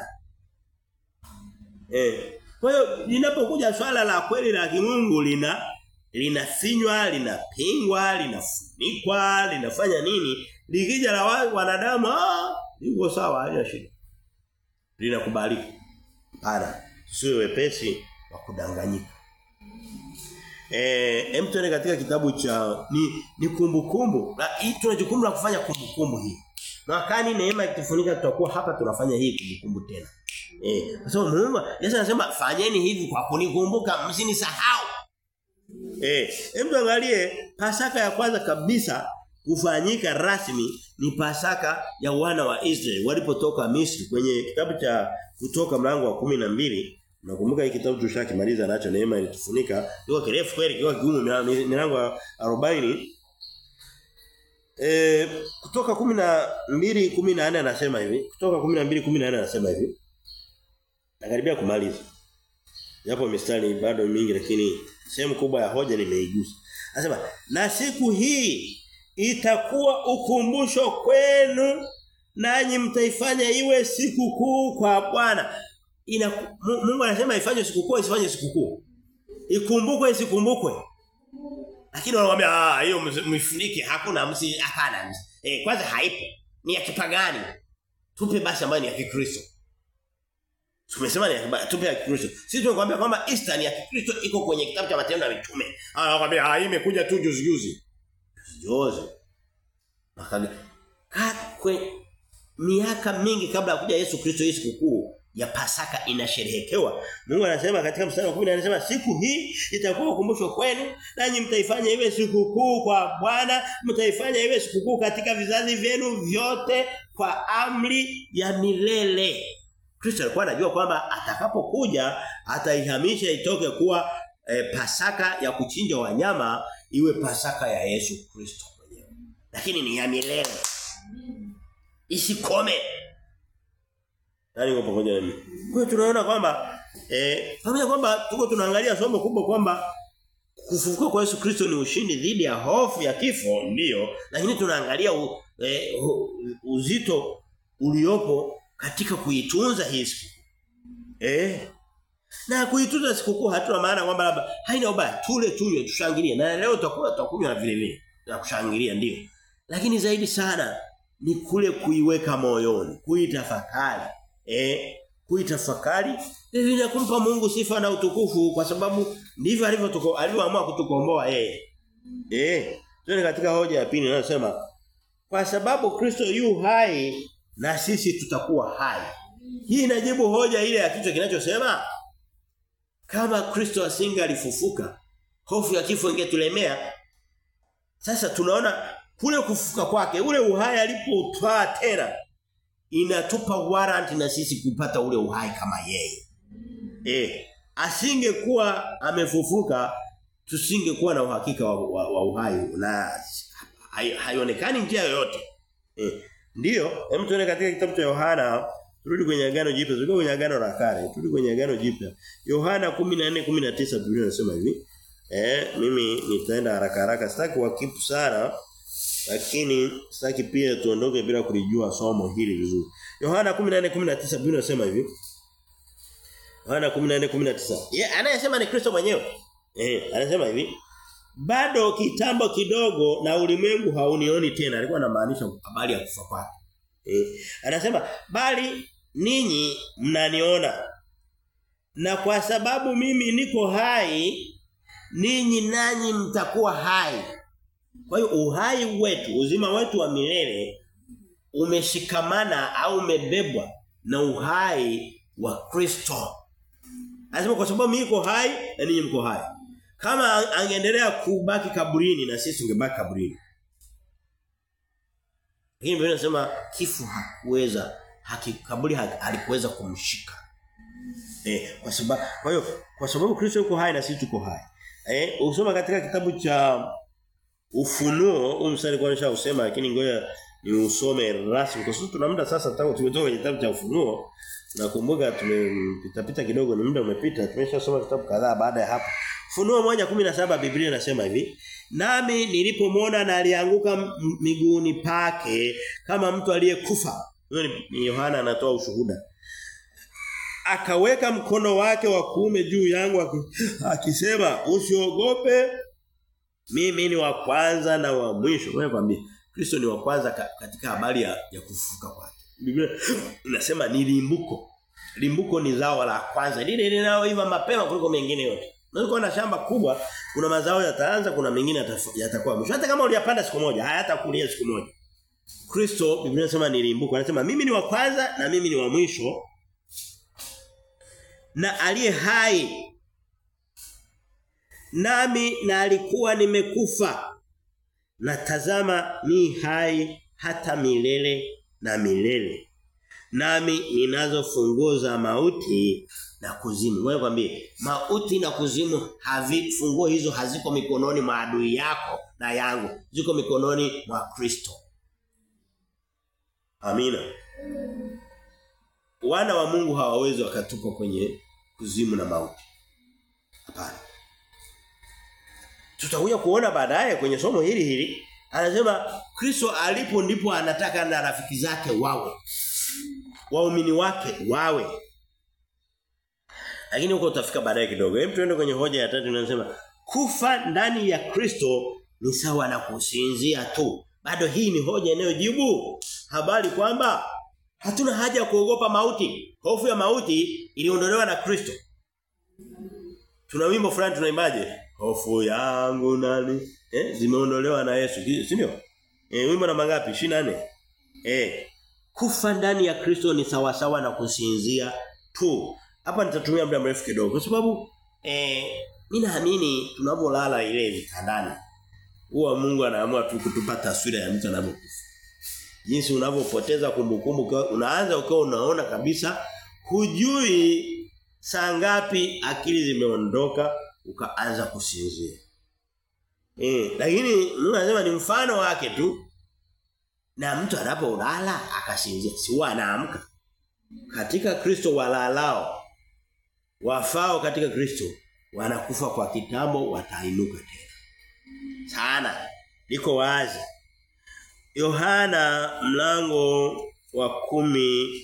Eh. Kwa hiyo linapokuja swala la kweli la kimungu lina linafinywa, linapingwa, linafunikwa, linafanya nini? Likija la wanadamu ah, liko sawa, haina shida. Linakubalika. Pana, sio wepesi wa kudanganyika. Eh, hem tuende katika kitabu cha ni ni kumbukumbu. Na hii tuna jukumu la kufanya kumbukumbu hii. Mwakani neema ikitufunika tutakuwa hapa tunafanya hii kumbukumbu tena. Eh, kwa sababu Mungu Yesu anasema fanyeni hivi kwa kunikumbuka msinisahau. Eh, hem tuangalie Pasaka ya kwanza kabisa kufanyika rasmi ni Pasaka ya wana wa Israeli walipotoka Misri kwenye kitabu cha kutoka mlango wa kumi na mbili Nakumbuka hiki kitabu tushakimaliza nacho neema ilitufunika. Iko kirefu kweli kiwa kigumu milango ya 40. Eh kutoka 12 14 anasema hivi. Kutoka 12 14 anasema hivi. Nakaribia kumaliza. Japo mistari bado mingi lakini sehemu kubwa ya hoja nimeigusa. Anasema na siku hii itakuwa ukumbusho kwenu nanyi mtaifanya iwe siku kuu kwa Bwana. Ina Mungu anasema ifanye sikukuu isifanye sikukuu. Ikumbukwe isikumbukwe. Lakini wanakuambia ah hiyo mfunike hakuna msi hapana. Eh kwanza haipo. Ni ya kipagani. Tupe basi ambayo ni ya Kikristo. Tumesema ni ya tupe ya Kikristo. Sisi tunakuambia kwamba Easter ni ya Kikristo iko kwenye kitabu cha Matendo ya Mitume. Ah wanakuambia ah hii imekuja tu juzi juzi. Juzi. Makali. Kwe miaka mingi kabla ya kuja Yesu Kristo hii sikukuu ya Pasaka inasherehekewa. Mungu anasema katika mstari wa 10 anasema siku hii itakuwa ukumbusho kwenu nanyi mtaifanya iwe sikukuu kwa Bwana, mtaifanya iwe sikukuu katika vizazi vyenu vyote kwa amri ya milele. Kristo alikuwa anajua kwamba atakapokuja ataihamisha itoke kuwa e, Pasaka ya kuchinja wanyama iwe Pasaka ya Yesu Kristo mwenyewe. Lakini ni ya milele. Isikome. Nani yuko pamoja na mimi? Kwa hiyo tunaona kwamba eh pamoja kwamba tuko tunaangalia somo kubwa kwamba kufufuka kwa Yesu Kristo ni ushindi dhidi ya hofu ya kifo ndiyo lakini tunaangalia u, eh, uzito uliopo katika kuitunza hii siku. Eh na kuitunza sikukuu hatuna maana kwamba labda haina ubaya tule tunywe tushangilie na leo tutakuwa tutakunywa na vile vile na kushangilia ndio lakini zaidi sana ni kule kuiweka moyoni kuitafakari eh kuitafakari ili na kumpa Mungu sifa na utukufu kwa sababu ndivyo alivyotuko alivyoamua kutukomboa yeye eh tuone katika hoja ya pili inayosema kwa sababu Kristo yu hai na sisi tutakuwa hai hii inajibu hoja ile ya kichwa kinachosema kama Kristo asinge alifufuka hofu ya kifo ingetulemea sasa tunaona kule kufufuka kwake ule uhai alipotwaa tena inatupa warrant na sisi kupata ule uhai kama yeye. Eh, asingekuwa amefufuka tusingekuwa na uhakika wa, wa, wa uhai na haionekani njia yoyote. Eh, ndiyo, hem tuone katika kitabu cha Yohana turudi kwenye agano jipya, turudi kwenye agano la kale, turudi kwenye agano jipya. Yohana 14:19 Biblia inasema hivi. Eh, mimi nitaenda haraka haraka, sitaki wakipu sana lakini sitaki pia tuondoke bila kulijua somo hili vizuri. Yohana 14:19 Biblia inasema hivi. Yohana 14:19. Yeah, anayesema ni Kristo mwenyewe. Eh, anasema hivi. Bado kitambo kidogo na ulimwengu haunioni tena. Alikuwa anamaanisha habari ya kufa kwake. Eh, anasema bali ninyi mnaniona. Na kwa sababu mimi niko hai, ninyi nanyi mtakuwa hai. Kwa hiyo uhai wetu, uzima wetu wa milele umeshikamana au umebebwa na uhai wa Kristo. Anasema kwa sababu mimi niko hai na ninyi mko hai. Kama angeendelea kubaki kaburini na sisi tungebaki kaburini. Lakini Biblia inasema kifo hakuweza haki kaburi halikuweza kumshika. Eh, kwa sababu kwa hiyo kwa sababu Kristo yuko hai na sisi tuko hai. Eh, usoma katika kitabu cha Ufunuo, huu mstari kwa nisha usema lakini ngoja ni usome rasmi kwa sababu tuna muda sasa tangu tumetoka kwenye kitabu cha Ufunuo. Nakumbuka tumepita pita kidogo ni muda umepita tumeshasoma vitabu kadhaa baada ya hapo. Ufunuo 1:17 Biblia inasema hivi, nami nilipomwona na alianguka miguuni pake kama mtu aliyekufa. Huyo ni Yohana anatoa ushuhuda. Akaweka mkono wake wa kuume juu yangu akisema usiogope mimi ni wa kwanza na wa mwisho. Wewe kwambie Kristo ni wa kwanza katika habari ya, ya kufufuka kwake. Biblia inasema ni limbuko. Limbuko ni zao la kwanza. Lile linaloiva mapema kuliko mengine yote. Unaweza kuwa na shamba kubwa, kuna mazao yataanza, kuna mengine yatakuwa mwisho. Hata kama uliyapanda siku moja, hayatakulia siku moja. Kristo Biblia inasema ni limbuko. Anasema mimi ni wa kwanza na mimi ni wa mwisho. Na aliye hai nami na alikuwa nimekufa na tazama ni hai hata milele na milele nami ninazo funguo za mauti na kuzimu wewe kwambie mauti na kuzimu havi funguo hizo haziko mikononi mwa adui yako na yangu ziko mikononi mwa Kristo Amina Wana wa Mungu hawawezi wakatupa kwenye kuzimu na mauti hapana Tutakuja kuona baadaye kwenye somo hili hili anasema Kristo alipo ndipo anataka na rafiki zake wawe waumini wake wawe lakini huko utafika baadaye kidogo hebu tuende kwenye hoja ya tatu inasema kufa ndani ya Kristo ni sawa na kusinzia tu bado hii ni hoja inayojibu habari kwamba hatuna haja ya kuogopa mauti hofu ya mauti iliondolewa na Kristo tuna wimbo fulani tunaimbaje hofu yangu nani eh zimeondolewa na Yesu si ndio eh wimbo namba ngapi 24 eh kufa ndani ya Kristo ni sawa sawa na kusinzia tu hapa nitatumia muda mrefu kidogo kwa sababu eh mimi naamini tunapolala ile vitandani huwa Mungu anaamua tu kutupa taswira ya mtu anapokufa jinsi unavyopoteza kumbukumbu unaanza ukiwa unaona kabisa hujui saa ngapi akili zimeondoka ukaanza kusinzia eh lakini Mungu anasema ni mfano wake tu na mtu anapolala akasinzia si huwa anaamka katika Kristo walalao wafao katika Kristo wanakufa kwa kitambo watainuka tena sana liko wazi Yohana mlango wa kumi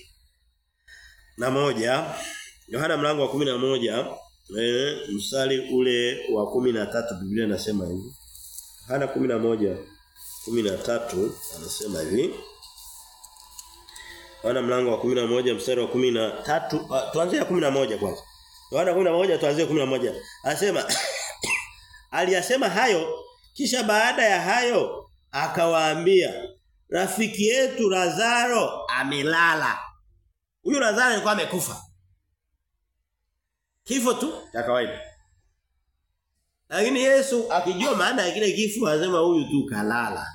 na moja Yohana mlango wa kumi na moja eh, mstari ule wa kumi na tatu Biblia inasema hivi Yohana kumi na moja kumi na tatu anasema hivi Yohana mlango wa kumi na moja mstari wa kumi na tatu uh, tuanzie ya kumi na moja kwanza Yohana kumi na moja tuanzie kumi na moja anasema aliyasema hayo kisha baada ya hayo akawaambia rafiki yetu Lazaro amelala. Huyu Lazaro alikuwa amekufa. Kifo tu cha kawaida. Lakini Yesu akijua maana ya kile kifo anasema huyu tu kalala.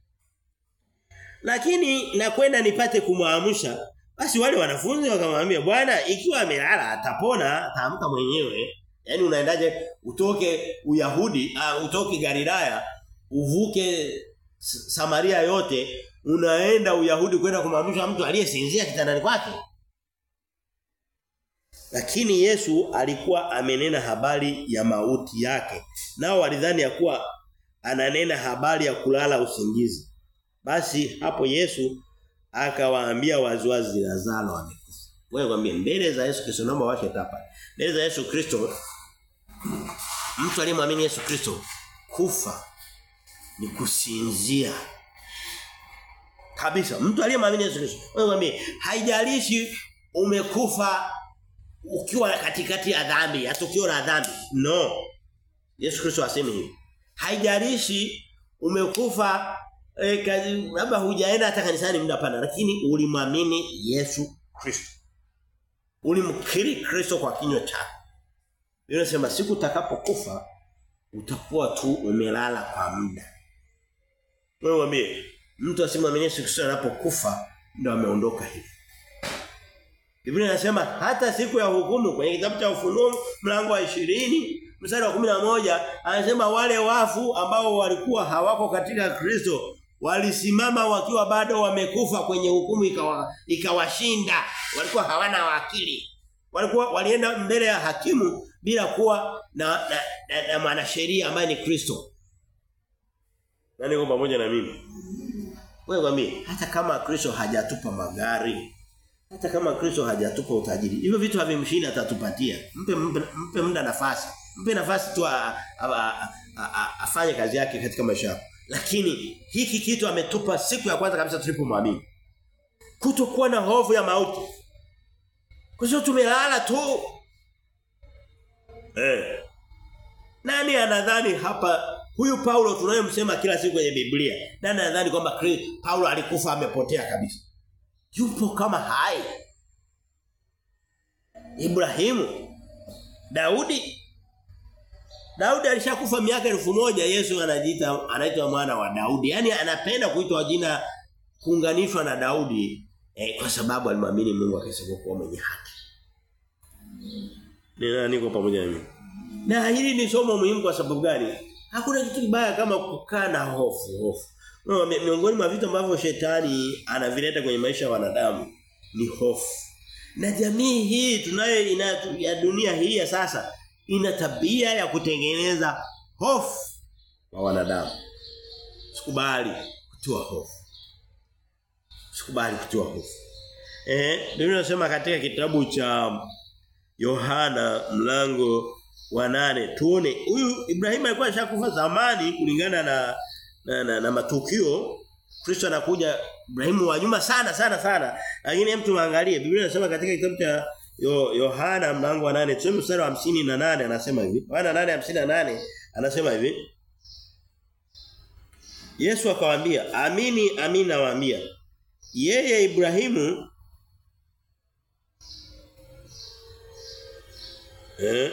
Lakini nakwenda nipate kumwamsha. Basi wale wanafunzi wakamwambia Bwana ikiwa amelala atapona ataamka mwenyewe. Yaani unaendaje utoke Uyahudi, uh, utoke Galilaya, uvuke Samaria yote unaenda Uyahudi kwenda kumwamsha mtu aliyesinzia kitandani kwake. Lakini Yesu alikuwa amenena habari ya mauti yake. Nao walidhani ya kuwa ananena habari ya kulala usingizi. Basi hapo Yesu akawaambia waziwazi Lazaro amekufa. Wewe kwambie mbele za Yesu Kristo naomba washe tapa. Mbele za Yesu Kristo mtu aliyemwamini Yesu Kristo kufa ni kusinzia kabisa mtu aliyemwamini Yesu Kristo wewe mwambie haijalishi umekufa ukiwa katikati ya dhambi hata ukiwa na dhambi no Yesu Kristo asemi hivi haijalishi umekufa eh, labda hujaenda hata kanisani muda pana lakini ulimwamini Yesu Kristo ulimkiri Kristo kwa kinywa chako Inasema siku utakapokufa utakuwa tu umelala kwa muda wewe mwambie mtu asimwamini Yesu Kristo anapokufa ndio ameondoka hivi. Biblia inasema hata siku ya hukumu kwenye kitabu cha Ufunuo mlango wa 20 mstari wa 11 anasema wale wafu ambao walikuwa hawako katika Kristo walisimama wakiwa bado wamekufa kwenye hukumu ikawa ikawashinda walikuwa hawana akili walikuwa walienda mbele ya hakimu bila kuwa na na, na, na mwanasheria ambaye ni Kristo nani uko pamoja na mimi wewe kwambie hata kama Kristo hajatupa magari hata kama Kristo hajatupa utajiri hivyo vitu havimshini atatupatia mpe mpe, mpe muda nafasi mpe nafasi tu afanye kazi yake katika maisha yako lakini hiki kitu ametupa siku ya kwanza kabisa tulipomwamini kutokuwa na hofu ya mauti kwa sababu tumelala tu eh nani anadhani hapa huyu Paulo tunayemsema kila siku kwenye Biblia nani anadhani kwamba Paulo alikufa amepotea kabisa yupo kama hai Ibrahimu Daudi Daudi alishakufa miaka elfu moja Yesu anajiita anaitwa mwana wa Daudi. Yaani anapenda kuitwa jina kuunganishwa na Daudi eh, kwa sababu alimwamini Mungu akisema kuwa mwenye haki. Nina niko pamoja na mimi. Na hili ni somo muhimu kwa sababu gani? Hakuna kitu kibaya kama kukaa na hofu, hofu. No, miongoni mwa vitu ambavyo shetani anavileta kwenye maisha ya wanadamu ni hofu. Na jamii hii tunayo ina ya dunia hii ya sasa ina tabia ya kutengeneza hofu kwa wanadamu. Sikubali kutoa hofu. Sikubali kutoa hofu. Eh, Biblia inasema katika kitabu cha Yohana mlango wa nane tuone huyu Ibrahim alikuwa ashakufa zamani kulingana na na, na, na matukio Kristo anakuja Ibrahimu wa nyuma sana sana sana lakini mtu angalie Biblia inasema katika kitabu cha Yo, Yohana mlango wa 8 tuseme mstari wa 58 anasema hivi Yohana 8:58 anasema hivi Yesu akawaambia amini amini nawaambia yeye Ibrahimu eh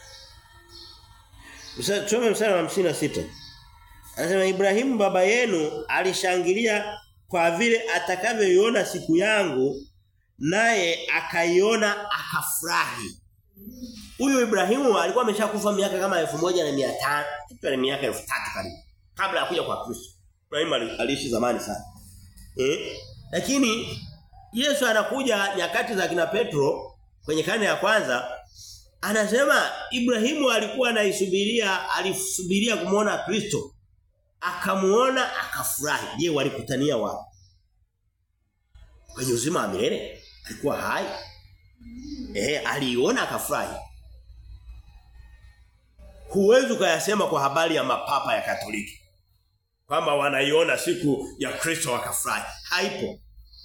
Mstari tusome mstari wa 56 Anasema Ibrahimu baba yenu alishangilia kwa vile atakavyoiona siku yangu naye akaiona akafurahi. Huyu Ibrahimu alikuwa ameshakufa miaka kama 1500, kitu ni miaka 3000 karibu. Kabla ya kuja kwa Kristo. Ibrahimu aliishi zamani sana. Eh? Lakini Yesu anakuja nyakati za kina Petro kwenye karne ya kwanza anasema Ibrahimu alikuwa anaisubiria alisubiria kumuona Kristo akamuona akafurahi. Je, walikutania wapi? Kwenye uzima wa milele alikuwa hai. Eh, aliona akafurahi. Huwezi kuyasema kwa habari ya mapapa ya Katoliki. Kwamba wanaiona siku ya Kristo wakafurahi. Haipo.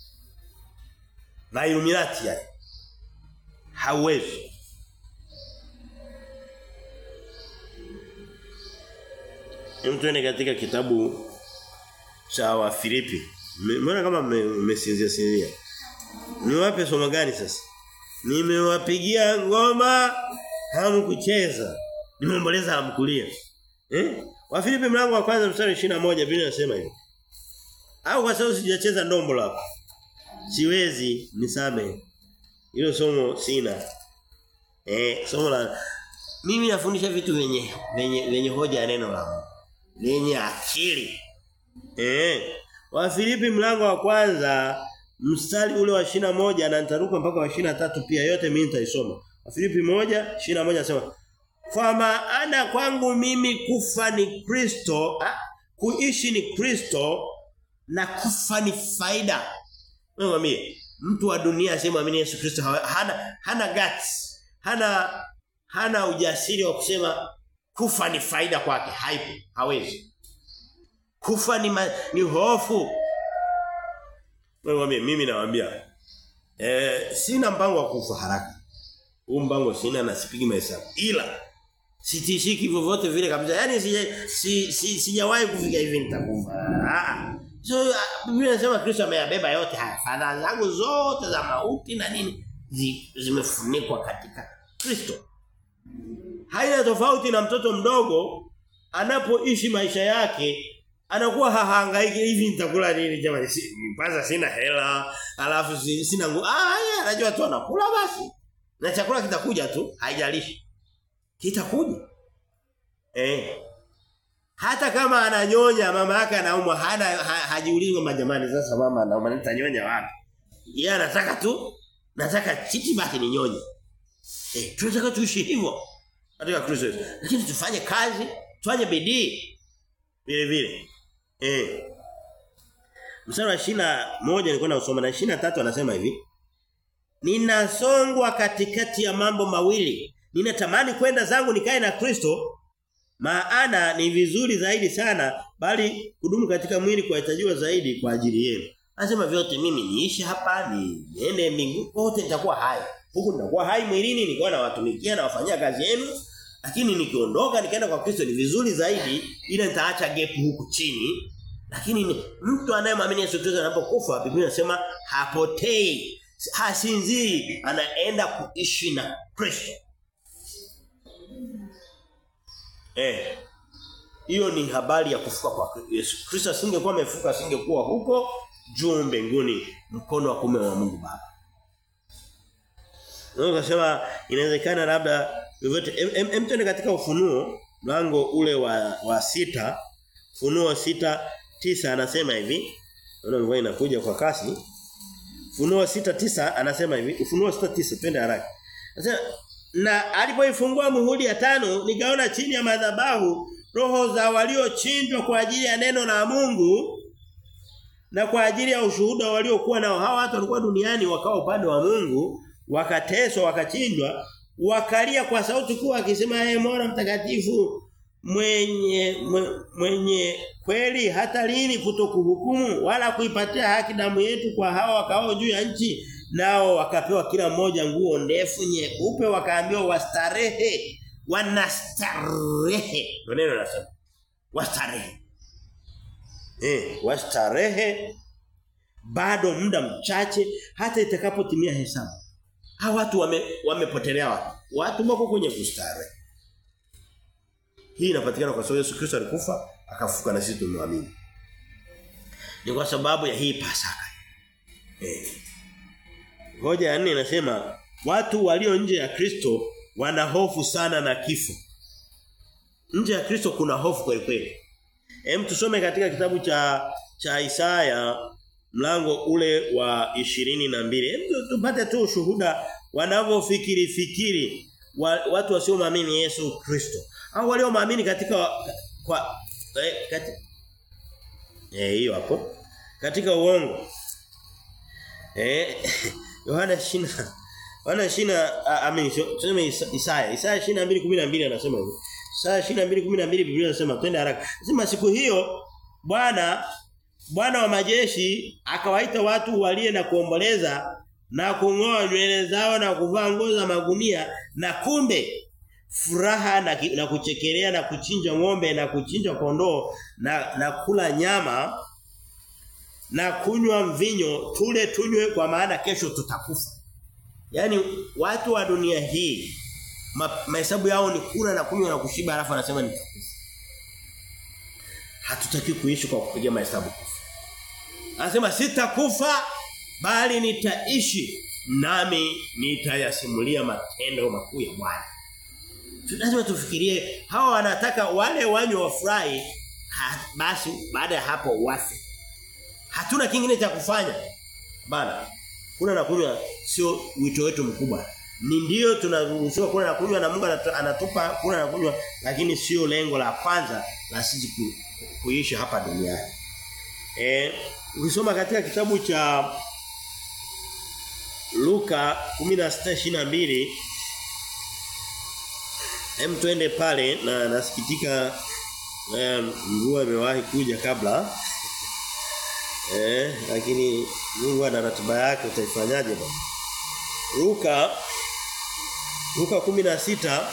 Na Illuminati yani. Hauwezi. Mtuene katika kitabu cha wa Filipi. Mbona kama mmesinzia sinzia? Niwape somo gani sasa? Nimewapigia ngoma hamkucheza. Nimeomboleza hamkulia. Eh? Wa Filipi mlango wa kwanza mstari 21 Biblia inasema hivi. Au kwa sababu sijacheza ndombo lako. Siwezi nisame. Hilo somo sina. Eh, somo la mimi nafundisha vitu vyenye venye venye hoja ya neno la Mungu. Lenye akili. Eh. Wa Filipi mlango wa kwanza mstari ule wa shina moja na nitaruka mpaka wa shina tatu pia yote mimi nitaisoma. Wa Filipi moja shina moja anasema kwa maana kwangu mimi kufa ni Kristo, kuishi ni Kristo na kufa ni faida. Mwambie mtu wa dunia asemwamini Yesu Kristo hana hana guts, hana hana ujasiri wa kusema kufa ni faida kwake, haipo, hawezi. Kufa ni ma, ni hofu. Mwambie mimi nawaambia eh sina mpango wa kufa haraka. Huu mpango sina na sipigi mahesabu. Ila sitishiki vyovyote vile kabisa. Yaani sija si, si, sijawahi kufika hivi nitakufa. Ah. So Biblia inasema Kristo ameyabeba yote haya. Fadhaa zangu zote za mauti na nini zi, zimefunikwa katika Kristo. Haina tofauti na mtoto mdogo anapoishi maisha yake anakuwa hahangaiki hivi nitakula nini jamani si, kwanza sina hela alafu sina nguvu ah yeye anajua tu anakula basi na chakula kitakuja tu haijalishi kitakuja eh hata kama ananyonya mama yake anaumwa hana ha, hajiulizi kwamba jamani sasa mama anaumwa nitanyonya wapi yeye anataka tu nataka chichi basi ninyonye eh tunataka tuishi hivyo katika Kristo lakini tufanye kazi tufanye bidii vile vile eh mstari wa shina moja nilikuwa nausoma na shina tatu anasema hivi Ninasongwa katikati ya mambo mawili ninatamani kwenda zangu nikae na Kristo maana ni vizuri zaidi sana bali kudumu katika mwili kuhitajiwa zaidi kwa ajili yenu. Anasema vyote mimi niishi hapa ni niende mbinguni wote nitakuwa hai. Huku nitakuwa hai mwilini nikiwa na watumikia na wafanyia kazi yenu lakini nikiondoka nikaenda kwa Kristo ni vizuri zaidi ila nitaacha gap huku chini. Lakini ni, mtu anayemwamini Yesu Kristo anapokufa Biblia inasema hapotei, hasinzii, anaenda kuishi na Kristo. Eh. Hiyo ni habari ya kufuka kwa Yesu. Kristo asingekuwa amefuka asingekuwa huko juu mbinguni mkono wa kume wa Mungu Baba. Ndio kasema inawezekana labda vyovyote em twende katika ufunuo mlango ule wa wa sita Funuo sita tisa anasema hivi. Naona mvua inakuja kwa kasi. Funuo sita tisa anasema hivi. Ufunuo sita tisa twende haraka. Anasema na alipoifungua muhuri ya tano nikaona chini ya madhabahu roho za waliochinjwa kwa ajili ya neno la Mungu na kwa ajili ya ushuhuda waliokuwa nao hawa watu walikuwa duniani wakawa upande wa Mungu wakateswa wakachinjwa wakalia kwa sauti kuu akisema ee Mola mtakatifu mwenye mwenye kweli hata lini kutokuhukumu wala kuipatia haki damu yetu kwa hawa wakao juu ya nchi nao wakapewa kila mmoja nguo ndefu nyeupe wakaambiwa wastarehe wanastarehe neno nasema wastarehe eh wastarehe bado muda mchache hata itakapotimia hesabu hawa watu wame, wamepotelea watu watu wako kwenye kustarehe hii inapatikana kwa sababu Yesu Kristo alikufa akafuka na sisi tumemwamini ni kwa sababu ya hii pasaka eh Hoja ya nne inasema watu walio nje ya Kristo wana hofu sana na kifo. Nje ya Kristo kuna hofu kweli kweli. Hem tusome katika kitabu cha cha Isaya mlango ule wa ishirini na mbili Hem tupate tu ushuhuda wanavyofikiri fikiri wa, watu wasioamini Yesu Kristo. Au walioamini katika kwa eh, kati, eh hiyo hapo. Katika uongo. Eh Yohana shina Yohana shina amini tuseme Isaya Isaya 22:12 anasema hivi Isaya 22:12 Biblia inasema twende haraka Sema siku hiyo Bwana Bwana wa majeshi akawaita watu walie na kuomboleza na kungoa nywele zao na kuvaa nguo za magunia na kumbe furaha na, na kuchekelea na kuchinja ng'ombe na kuchinja kondoo na, na kula nyama na kunywa mvinyo tule tunywe kwa maana kesho tutakufa. Yaani watu wa dunia hii mahesabu yao ni kula na kunywa na kushiba alafu anasema nitakufa. Hatutaki kuishi kwa kupiga mahesabu kufa. Anasema sitakufa bali nitaishi nami nitayasimulia matendo makuu ya Bwana. Lazima tufikirie hawa wanataka wale wanywe wafurahi basi baada ya hapo wafe. Hatuna kingine cha kufanya. Bana. Kula na kunywa sio wito wetu mkubwa. Ni ndio tunaruhusiwa kula na kunywa na Mungu anatupa kula na kunywa lakini sio lengo la kwanza la sisi ku, kuishi hapa duniani. Eh, ukisoma katika kitabu cha Luka 16:22 Hem tuende pale na nasikitika mvua imewahi kuja kabla Eh, lakini Mungu ana ratiba yake utaifanyaje bwana? Luka Luka 16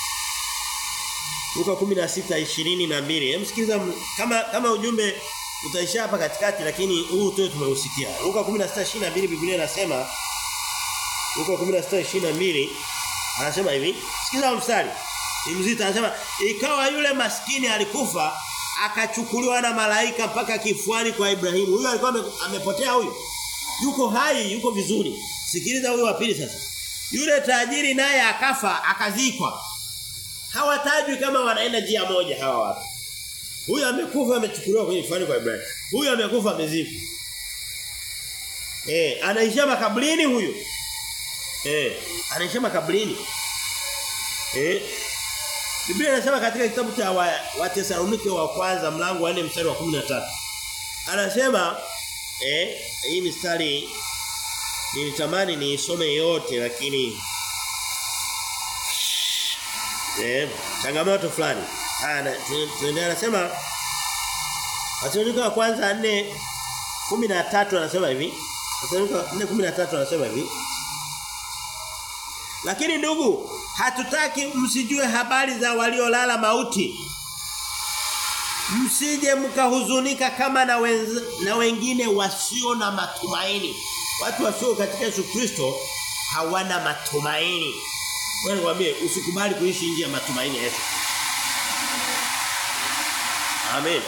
Luka 16:22. Hem sikiza kama kama ujumbe utaisha hapa katikati lakini huu tu tumeusikia. Luka 16:22 Biblia inasema Luka 16:22 anasema hivi, sikiza mstari. Ni mzito anasema ikawa yule maskini alikufa akachukuliwa na malaika mpaka kifuani kwa Ibrahimu. Huyo alikuwa amepotea huyo. Yuko hai, yuko vizuri. Sikiliza huyo wa pili sasa. Yule tajiri naye akafa akazikwa. Hawatajwi kama wanaenda njia moja hawa watu. Huyu amekufa amechukuliwa kwenye kifuani kwa Ibrahimu. Huyu amekufa amezikwa. Eh, anaishia makaburini huyu. Eh, anaishia makaburini. Eh, Biblia inasema katika kitabu cha Wathesalonike wa, wa kwanza mlango wa 4 mstari wa 13. Anasema eh hii mstari nilitamani niisome yote lakini eh changamoto fulani. Ana tuendelea anasema Wathesalonike wa kwanza 4 13 anasema hivi. Wathesalonike 4:13 anasema hivi. Lakini ndugu, hatutaki msijue habari za waliolala mauti. Msije mkahuzunika kama na, wenz, na wengine wasio na matumaini. Watu wasio katika Yesu Kristo hawana matumaini. Wewe nikwambie usikubali kuishi nje ya matumaini ya Yesu. Amen.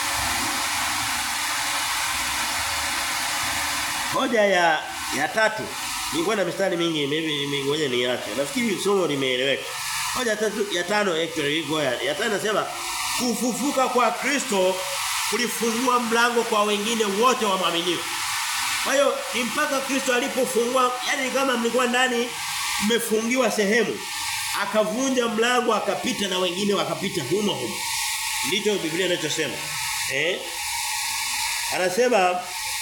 Hoja ya ya tatu. Nilikuwa na mistari mingi, maybe ngoja niache. Nafikiri somo limeeleweka. Hoja ya tatu ya tano actually iko ya. Ya tano nasema kufufuka kwa Kristo kulifungua mlango kwa wengine wote wa maaminio. Kwa hiyo ni mpaka Kristo alipofungua, yani kama mlikuwa ndani mmefungiwa sehemu, akavunja mlango akapita na wengine wakapita humo humo. Ndicho Biblia inachosema. Eh? Anasema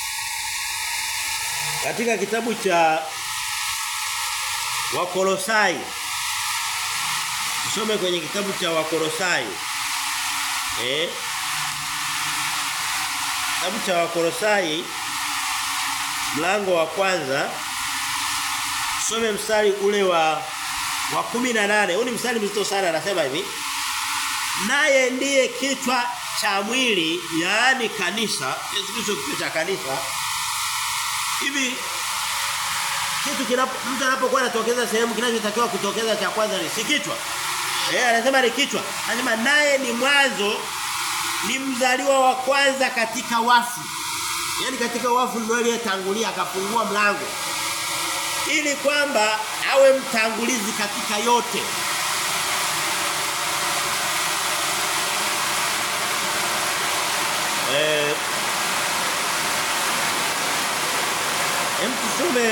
katika kitabu cha Wakolosai Tusome kwenye kitabu cha Wakolosai. Eh? Kitabu cha Wakolosai mlango wa kwanza tusome mstari ule wa wa 18. Huu ni mstari mzito sana anasema hivi. Naye ndiye kichwa cha mwili, yaani kanisa, Yesu Kristo kichwa cha kanisa. Hivi kitu kinapo mtu anapokuwa anatokeza sehemu kinachotakiwa kutokeza cha kwanza ni si kichwa. Eh anasema ni kichwa. Anasema naye ni mwanzo ni mzaliwa wa kwanza katika wafu. Yaani katika wafu ndio aliyetangulia akafungua mlango. Ili kwamba awe mtangulizi katika yote. Eh Hem tusome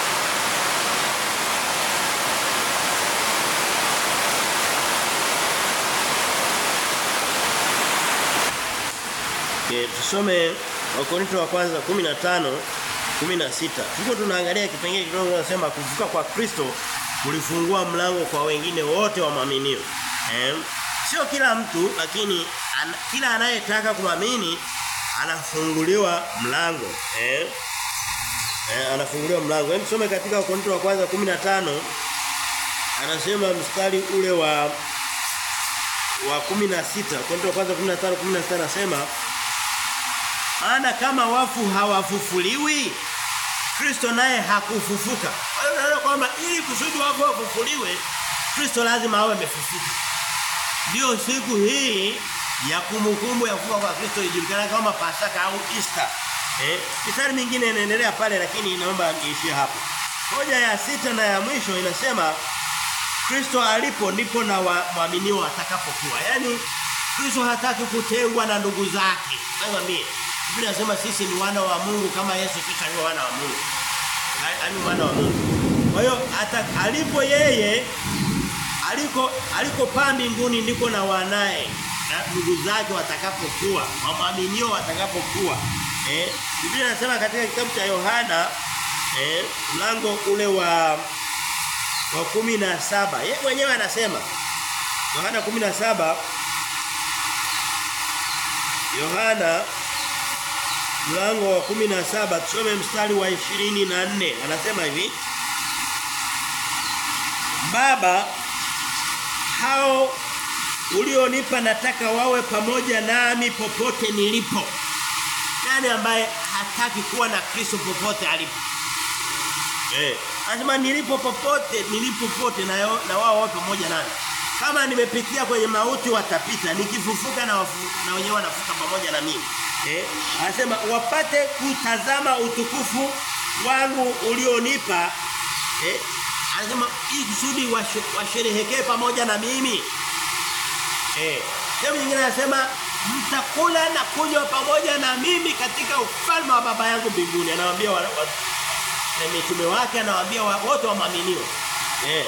Okay, tusome Wakorintho wa kwanza 15 16. Tuko tunaangalia kipengele kidogo kinasema kuvuka kwa Kristo kulifungua mlango kwa wengine wote wa maaminio. Eh? Sio kila mtu lakini an, kila anayetaka kuamini anafunguliwa mlango. Eh? Eh, anafunguliwa mlango. Hebu tusome katika Wakorintho wa kwanza 15 anasema mstari ule wa wa 16. Wakorintho wa kwanza 15 16 anasema maana kama wafu hawafufuliwi Kristo naye hakufufuka. Kwa hiyo unaona kwamba ili kusudi wafu wafufuliwe Kristo lazima awe amefufuka. Ndio siku hii ya kumbukumbu ya kufa kwa Kristo ijulikana kama Pasaka au Easter. Eh? Mistari mingine inaendelea pale lakini naomba niishie hapo. Hoja ya sita na ya mwisho inasema Kristo alipo ndipo na waaminio watakapokuwa. Yaani Kristo hataki kutengwa na ndugu zake. Nakwambia Biblia inasema sisi ni wana wa Mungu kama Yesu Kristo alivyo wana wa Mungu. Yaani wana wa Mungu. Kwa hiyo alipo yeye aliko alikopaa mbinguni ndiko na wanaye na ndugu zake watakapokuwa, waaminio watakapokuwa. Eh, Biblia inasema katika kitabu cha Yohana eh mlango ule wa wa kumi na saba yeye mwenyewe anasema Yohana kumi na saba Yohana mlango wa kumi na saba tusome mstari wa ishirini na nne anasema hivi Baba hao ulionipa nataka wawe pamoja nami popote nilipo nani ambaye hataki kuwa na Kristo popote alipo eh anasema nilipo popote nilipo popote na, yo, na wao wapo pamoja nami kama nimepitia kwenye mauti watapita nikifufuka na wafu, na wenyewe wanafuka pamoja na mimi eh anasema wapate kutazama utukufu wangu ulionipa eh anasema ili kusudi washerehekee pamoja na mimi eh sehemu nyingine anasema mtakula na kunywa pamoja na mimi katika ufalme wa baba yangu mbinguni anawaambia wa, wa, mitume wake anawaambia wote waaminio eh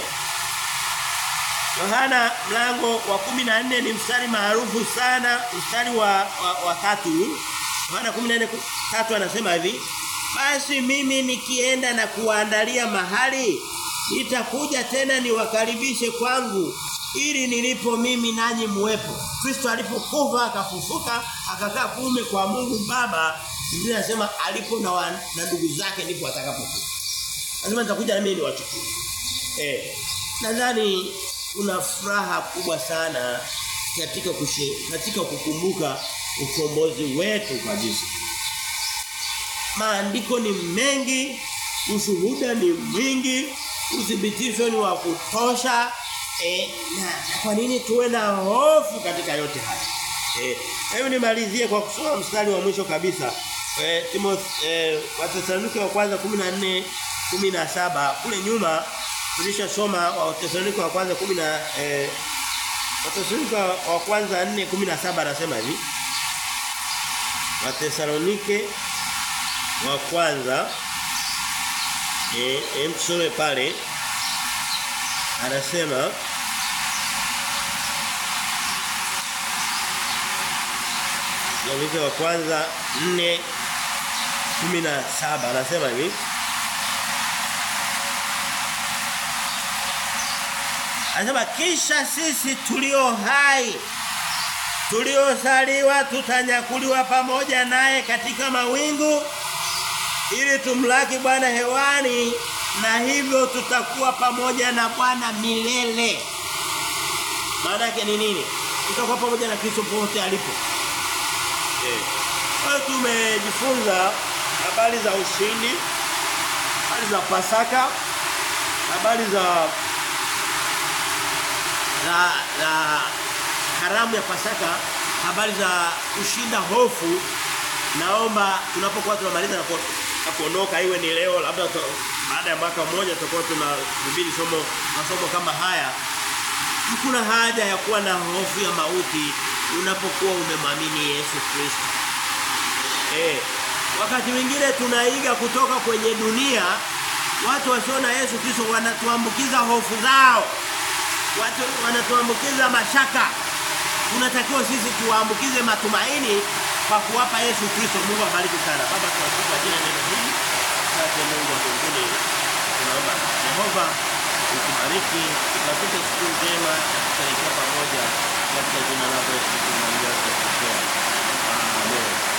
Yohana mlango wa 14 ni mstari maarufu sana mstari wa wa, wa tatu Yohana 14 tatu anasema hivi basi mimi nikienda na kuandalia mahali nitakuja tena niwakaribishe kwangu ili nilipo mimi nanyi muwepo Kristo alipokufa akafufuka akakaa kuume kwa Mungu Baba Biblia inasema alipo na, wa, na ndugu zake ndipo atakapokuwa Lazima nitakuja na mimi niwachukue eh nadhani kuna furaha kubwa sana katika kushe, katika kukumbuka ukombozi wetu kwa Yesu. Maandiko ni mengi, ushuhuda ni mwingi, uthibitisho ni wa kutosha. E, na, na kwa nini tuwe na hofu katika yote haya? Eh, hebu nimalizie kwa kusoma mstari wa mwisho kabisa. Eh, Timothy eh, Wathesalonike wa kwanza 14 17 kule nyuma tulishasoma Wathesalonike wa kwanza 10 na eh, Wathesalonike wa kwanza 4 17 anasema hivi. Wathesalonike wa kwanza eh, eh tusome pale anasema Wathesalonike wa kwanza 4 17 anasema hivi Anasema kisha sisi tulio hai tuliosaliwa tutanyakuliwa pamoja naye katika mawingu ili tumlaki Bwana hewani na hivyo tutakuwa pamoja na Bwana milele. Maana yake ni nini? Tutakuwa pamoja na Kristo popote alipo. Eh. Kwa tumejifunza habari za ushindi, habari za Pasaka, habari za za za karamu ya Pasaka, habari za kushinda hofu. Naomba tunapokuwa tunamaliza na kuondoka iwe ni leo labda baada ya mwaka mmoja tutakuwa tunahubiri somo masomo kama haya. Hakuna haja ya kuwa na hofu ya mauti unapokuwa umemwamini Yesu Kristo. Eh, wakati mwingine tunaiga kutoka kwenye dunia watu wasio na Yesu Kristo wanatuambukiza hofu zao. Watu wanatuambukiza mashaka. Tunatakiwa sisi tuwaambukize matumaini kwa kuwapa Yesu Kristo. Mungu abariki sana. Baba tunashukuru jina neno hili. Asante Mungu wa mbinguni. Tunaomba Yehova utubariki, tupate siku njema tukielekea pamoja katika jina lako Yesu Kristo. Amen.